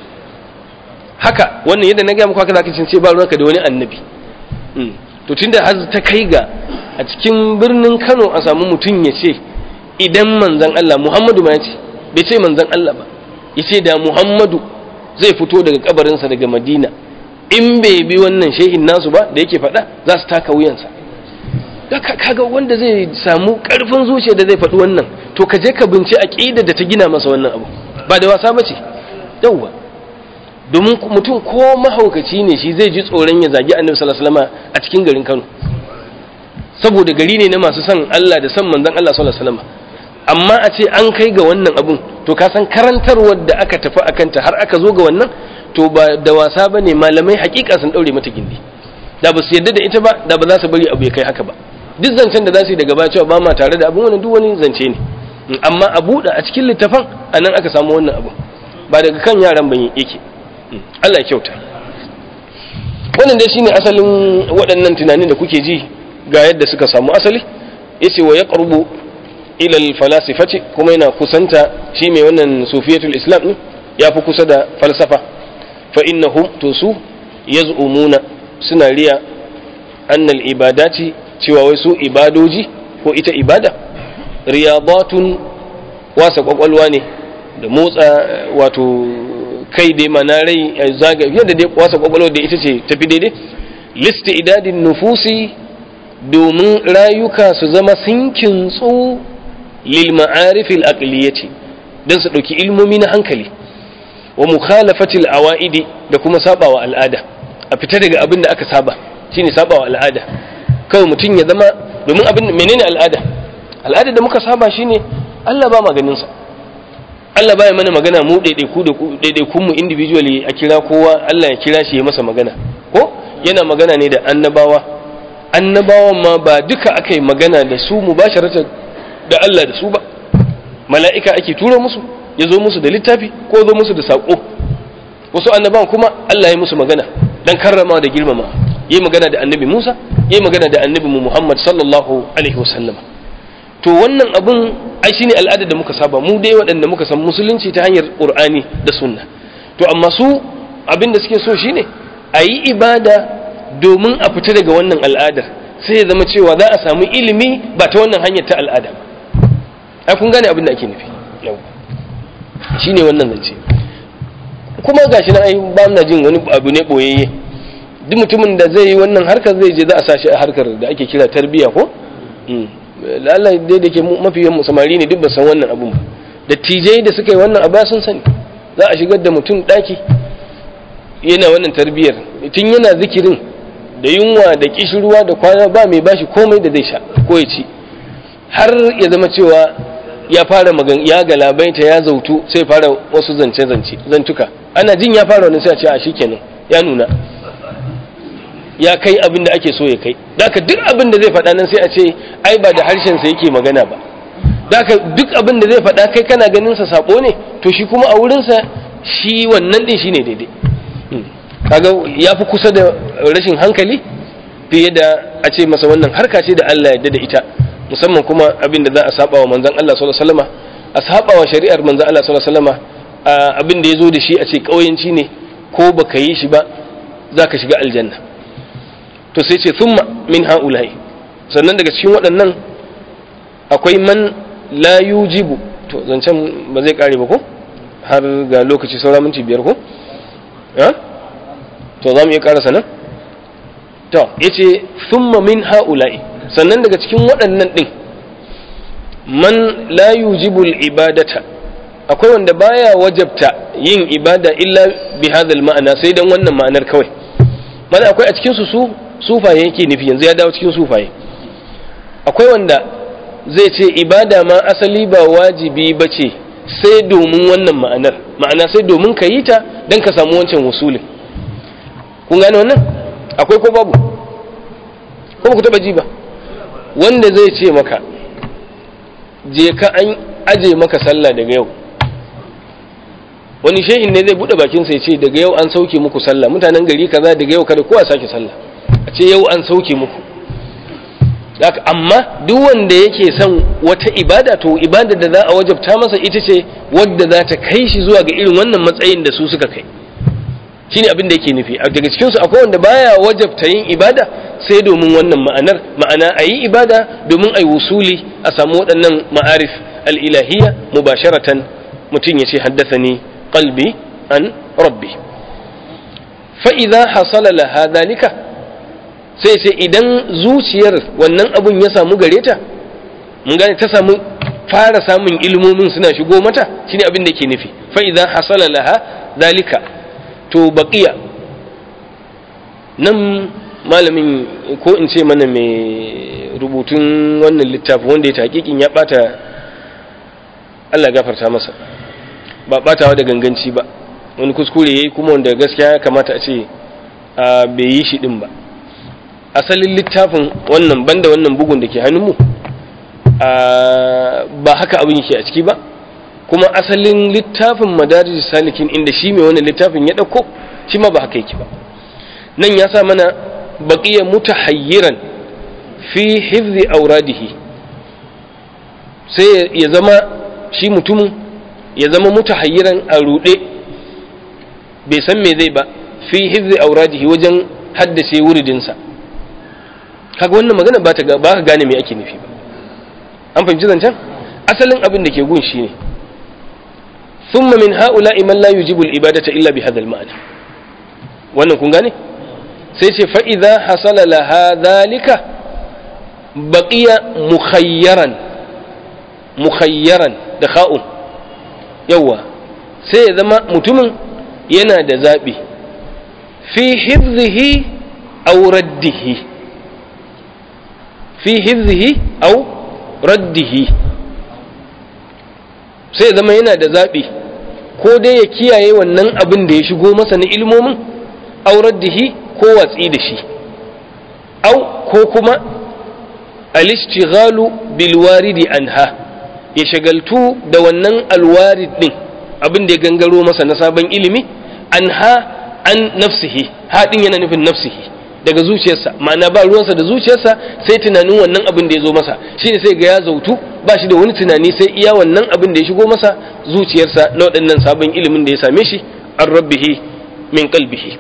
haka wannan yadda na ga muku haka zaka ce ba ruwanka da wani annabi to tunda har ta kai ga a cikin birnin Kano a samu mutum ya ce idan manzon Allah Muhammadu ma ya ce bai ce manzon Allah ba ya ce da Muhammadu zai fito daga kabarinsa daga Madina in bai bi wannan shehin nasu ba da yake faɗa za su taka wuyansa kaga wanda zai samu karfin zuciya da zai faɗi wannan to ka je ka binci aqida da ta gina masa wannan abu ba da wasa bace yawwa domin mutum ko mahaukaci ne shi zai ji tsoron ya zagi annabi sallallahu alaihi wasallam a cikin garin Kano saboda gari ne na masu son Allah da son manzon Allah sallallahu alaihi wasallam amma a ce an kai ga wannan abun to ka san karantarwar da aka tafi akanta har aka zo ga wannan to ba da wasa bane malamai hakika sun daure mata gindi da ba su yarda da ita ba da ba za su bari abu ya kai haka ba duk zancen da za su yi daga baya cewa ba ma tare da abin wani duk wani zance ne amma a buɗe a cikin littafan a nan aka samu wannan abu ba daga kan yaran ban yake Allah ya kyauta wannan dai shine asalin waɗannan tunanin da kuke ji ga yadda suka samu asali yace wa yaqrubu ila al-falasifati kuma yana kusanta shi mai wannan sufiyatul islam ne ya fi kusa da falsafa fa innahum to su yaz'umuna suna riya annal ibadati cewa wai su ibadoji ko ita ibada riyadatun wasa kwakwalwa ne da motsa wato kai dai mana rai zaga yadda dai wasa kwakwalwa da ita ce tafi daidai listi idadin nufusi domin rayuka su zama sun kintsu lil ma'arifil aqliyati dan su dauki ilmomi na hankali wa mukhalafatil awaidi da kuma sabawa al'ada a fita daga abin da aka saba shine sabawa al'ada kawai mutum ya zama domin abin menene al'ada al'ada da muka saba shine Allah ba maganin sa Allah baya mana magana mu daidaiku da daidaiku mu individually a kira kowa Allah ya kira shi ya masa magana ko yana magana ne da annabawa annabawan ma ba duka aka yi magana da su mubasharatan da Allah da su ba mala'ika ake tura musu ya zo musu da littafi ko zo musu da saƙo wasu annabawan kuma Allah ya musu magana dan karrama da girmama yi magana da annabi Musa yi magana da annabi mu Muhammad sallallahu alaihi wasallam to wannan abun ai shine al'ada da muka saba mu dai waɗanda muka san musulunci ta hanyar Qur'ani da sunna to amma su abin da suke so shine a yi ibada domin a fita daga wannan al'adar sai ya zama cewa za a samu ilimi ba ta wannan hanyar ta al'ada ba ai kun gane abin da ake nufi yau shine wannan zance kuma gashi na ai ba na jin wani abu ne boyayye duk mutumin da zai yi wannan harkar zai je za a sa shi a harkar da ake kira tarbiya ko lallai dai da ke mafi yawan samari ne duk ba san wannan abun ba da tijai da suka yi wannan abu sun sani za a shigar da mutum daki yana wannan tarbiyar tun yana zikirin da yunwa da kishirwa da kwana ba mai bashi komai da zai sha ko ya ci har ya zama cewa ya fara magan ya galabaita ya zautu sai fara wasu zance zance zantuka ana jin ya fara wani sai a ce a shikenan ya nuna ya kai abin da ake so ya kai daka duk abin da zai faɗa nan sai a ce ai ba da harshen sa yake magana ba daka duk abin da zai faɗa kai kana ganin sa sabo ne to shi kuma a wurin sa shi wannan din shine daidai kaga ya fi kusa da rashin hankali fiye da a ce masa wannan harka ce da Allah ya da ita musamman kuma abin da za a saba wa manzon Allah sallallahu alaihi wasallama a saba wa shari'ar manzon Allah sallallahu alaihi wasallama abin da ya zo da shi a ce kauyanci ne ko baka yi shi ba zaka shiga aljanna to sai ce thumma min haula'i sannan daga cikin waɗannan akwai man la yujibu to zancen ba zai kare ba ko har ga lokaci saura minti biyar ko to za mu iya karasa nan to yace thumma min haula'i sannan daga cikin waɗannan ɗin man la yujibu ibadata akwai wanda baya wajabta yin ibada illa bi hadha ma'ana sai dan wannan ma'anar kawai mana akwai a cikin su su sufaye yake nufi yanzu ya dawo cikin sufaye akwai wanda zai ce ibada ma asali ba wajibi ba ce sai domin wannan ma'anar ma'ana sai domin ka yi ta don ka samu wancan wasulin kun gane wannan akwai ko babu ko ba ku taba ji ba wanda zai ce maka je ka an aje maka sallah daga yau wani shehin ne zai bude bakinsa ya ce daga yau an sauke muku sallah mutanen gari kaza daga yau kada kowa sake sallah a ce yau an sauke muku amma duk wanda yake son wata ibada to ibada da za a wajabta masa ita ce wadda za ta kai shi zuwa ga irin wannan matsayin da su suka kai shine abin da yake nufi daga cikin su akwai wanda baya wajabta yin ibada sai domin wannan ma'anar ma'ana a yi ibada domin a yi wusuli a samu waɗannan ma'arif al'ilahiyya mubasharatan mutum ya ce haddasa ni qalbi an rabbi fa'iza hasala laha dalika sai ce idan zuciyar wannan abun ya samu gare ta mun gane ta samu fara samun ilmomin suna shigo mata shine abin da ke nufi fa'iza hasala laha dalika to baqiya nan malamin ko in ce mana mai rubutun wannan littafi wanda ya taƙiƙin ya ɓata Allah gafarta masa ba ɓatawa da ganganci ba wani kuskure ya yi kuma wanda gaskiya ya kamata a ce bai yi shi ɗin ba asalin littafin wannan banda wannan bugun da ke hannunmu ba haka abin yake a ciki ba kuma asalin littafin madarij salikin inda shi mai wannan littafin ya ɗauko shi ma ba haka yake ba nan ya sa mana baqiya mutahayyiran fi hifzi auradihi sai ya zama shi mutumin ya zama mutahayyiran a ruɗe bai san me zai ba fi hifzi auradihi wajen haddace wuridinsa kaga wannan magana ba ta ba ka gane me ake nufi ba an fahimci zancen asalin abin da ke gun shi ne thumma min ha'ula'i man la yujibu al-ibadata illa bi hadha al-ma'na wannan kun gane sai ce fa idza hasala laha dhalika baqiya mukhayyaran mukhayyaran da kha'un yawa sai ya zama mutumin yana da zabi fi hifzihi aw raddihi fi hifzihi aw raddihi sai ya zama yana da zabi ko dai ya kiyaye wannan abin da ya shigo masa na ilmomin aw raddihi ko watsi da shi au ko kuma alishtighalu bil waridi anha ya shagaltu da wannan alwarid din abin da ya gangaro masa na sabon ilimi anha an nafsihi haɗin yana nufin nafsihi daga zuciyarsa ma'ana ba ruwansa da zuciyarsa sai tunanin wannan abin da ya zo masa shine sai ga ya zautu ba shi da wani tunani sai iya wannan abin da ya shigo masa zuciyarsa na waɗannan sabon ilimin da ya same shi an rabbihi min qalbihi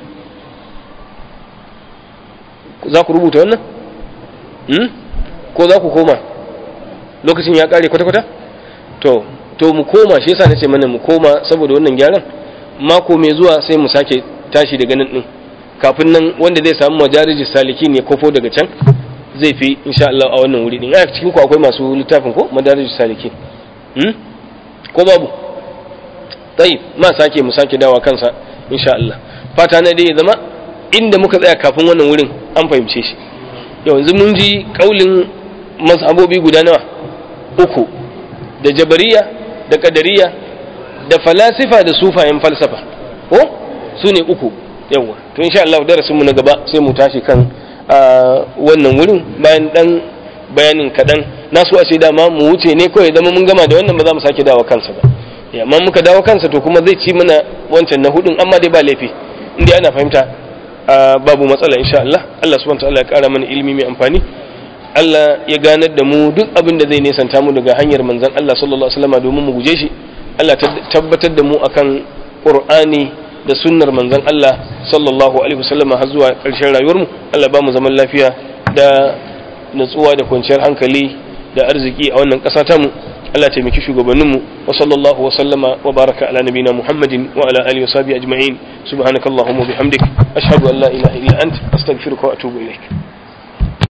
za ku rubuta wannan? ko za ku koma lokacin ya kare kwata-kwata? to to mu koma shi yasa nace mana mu koma saboda wannan gyaran mako mai zuwa sai mu sake tashi daga nan din kafin nan wanda zai samu majarijis salikin ya kofo daga can zai fi insha Allah a wannan wuri din a cikin ku akwai masu littafin ko madarijis salikin hmm? ko babu tayi ma sake mu sake dawa kansa insha Allah fata na dai ya zama inda muka tsaya kafin wannan wurin an fahimce shi yanzu mun ji kaulin mazhabobi guda nawa uku da jabariya da kadariya da falasifa da sufayen falsafa ko su ne uku yawa to insha Allah darasin mu na gaba sai mu tashi kan wannan wurin bayan dan bayanin kadan na so a ce dama mu wuce ne kawai zama mun gama da wannan ba za mu sake dawo kansa ba amma muka dawo kansa to kuma zai ci mana wancan na hudun amma dai ba laifi inda ana fahimta babu matsala insha Allah Allah subhanahu wa ta'ala ya kara mana ilimi mai amfani Allah ya ganar da mu duk abin da zai nesanta mu daga hanyar manzon Allah sallallahu alaihi wasallam domin mu guje shi Allah tabbatar da mu akan Qur'ani da sunnar manzon Allah sallallahu alaihi wasallam har zuwa ƙarshen rayuwar mu Allah ba mu zaman lafiya da natsuwa da kwanciyar hankali da arziki a wannan ƙasa ta mu Allah taimaki shugabannin mu wa sallallahu wa sallama wa baraka ala nabina Muhammadin wa ala alihi wa sahbihi ajma'in subhanakallahumma wa bihamdik ashhadu an la ilaha illa ant astaghfiruka wa atubu ilaik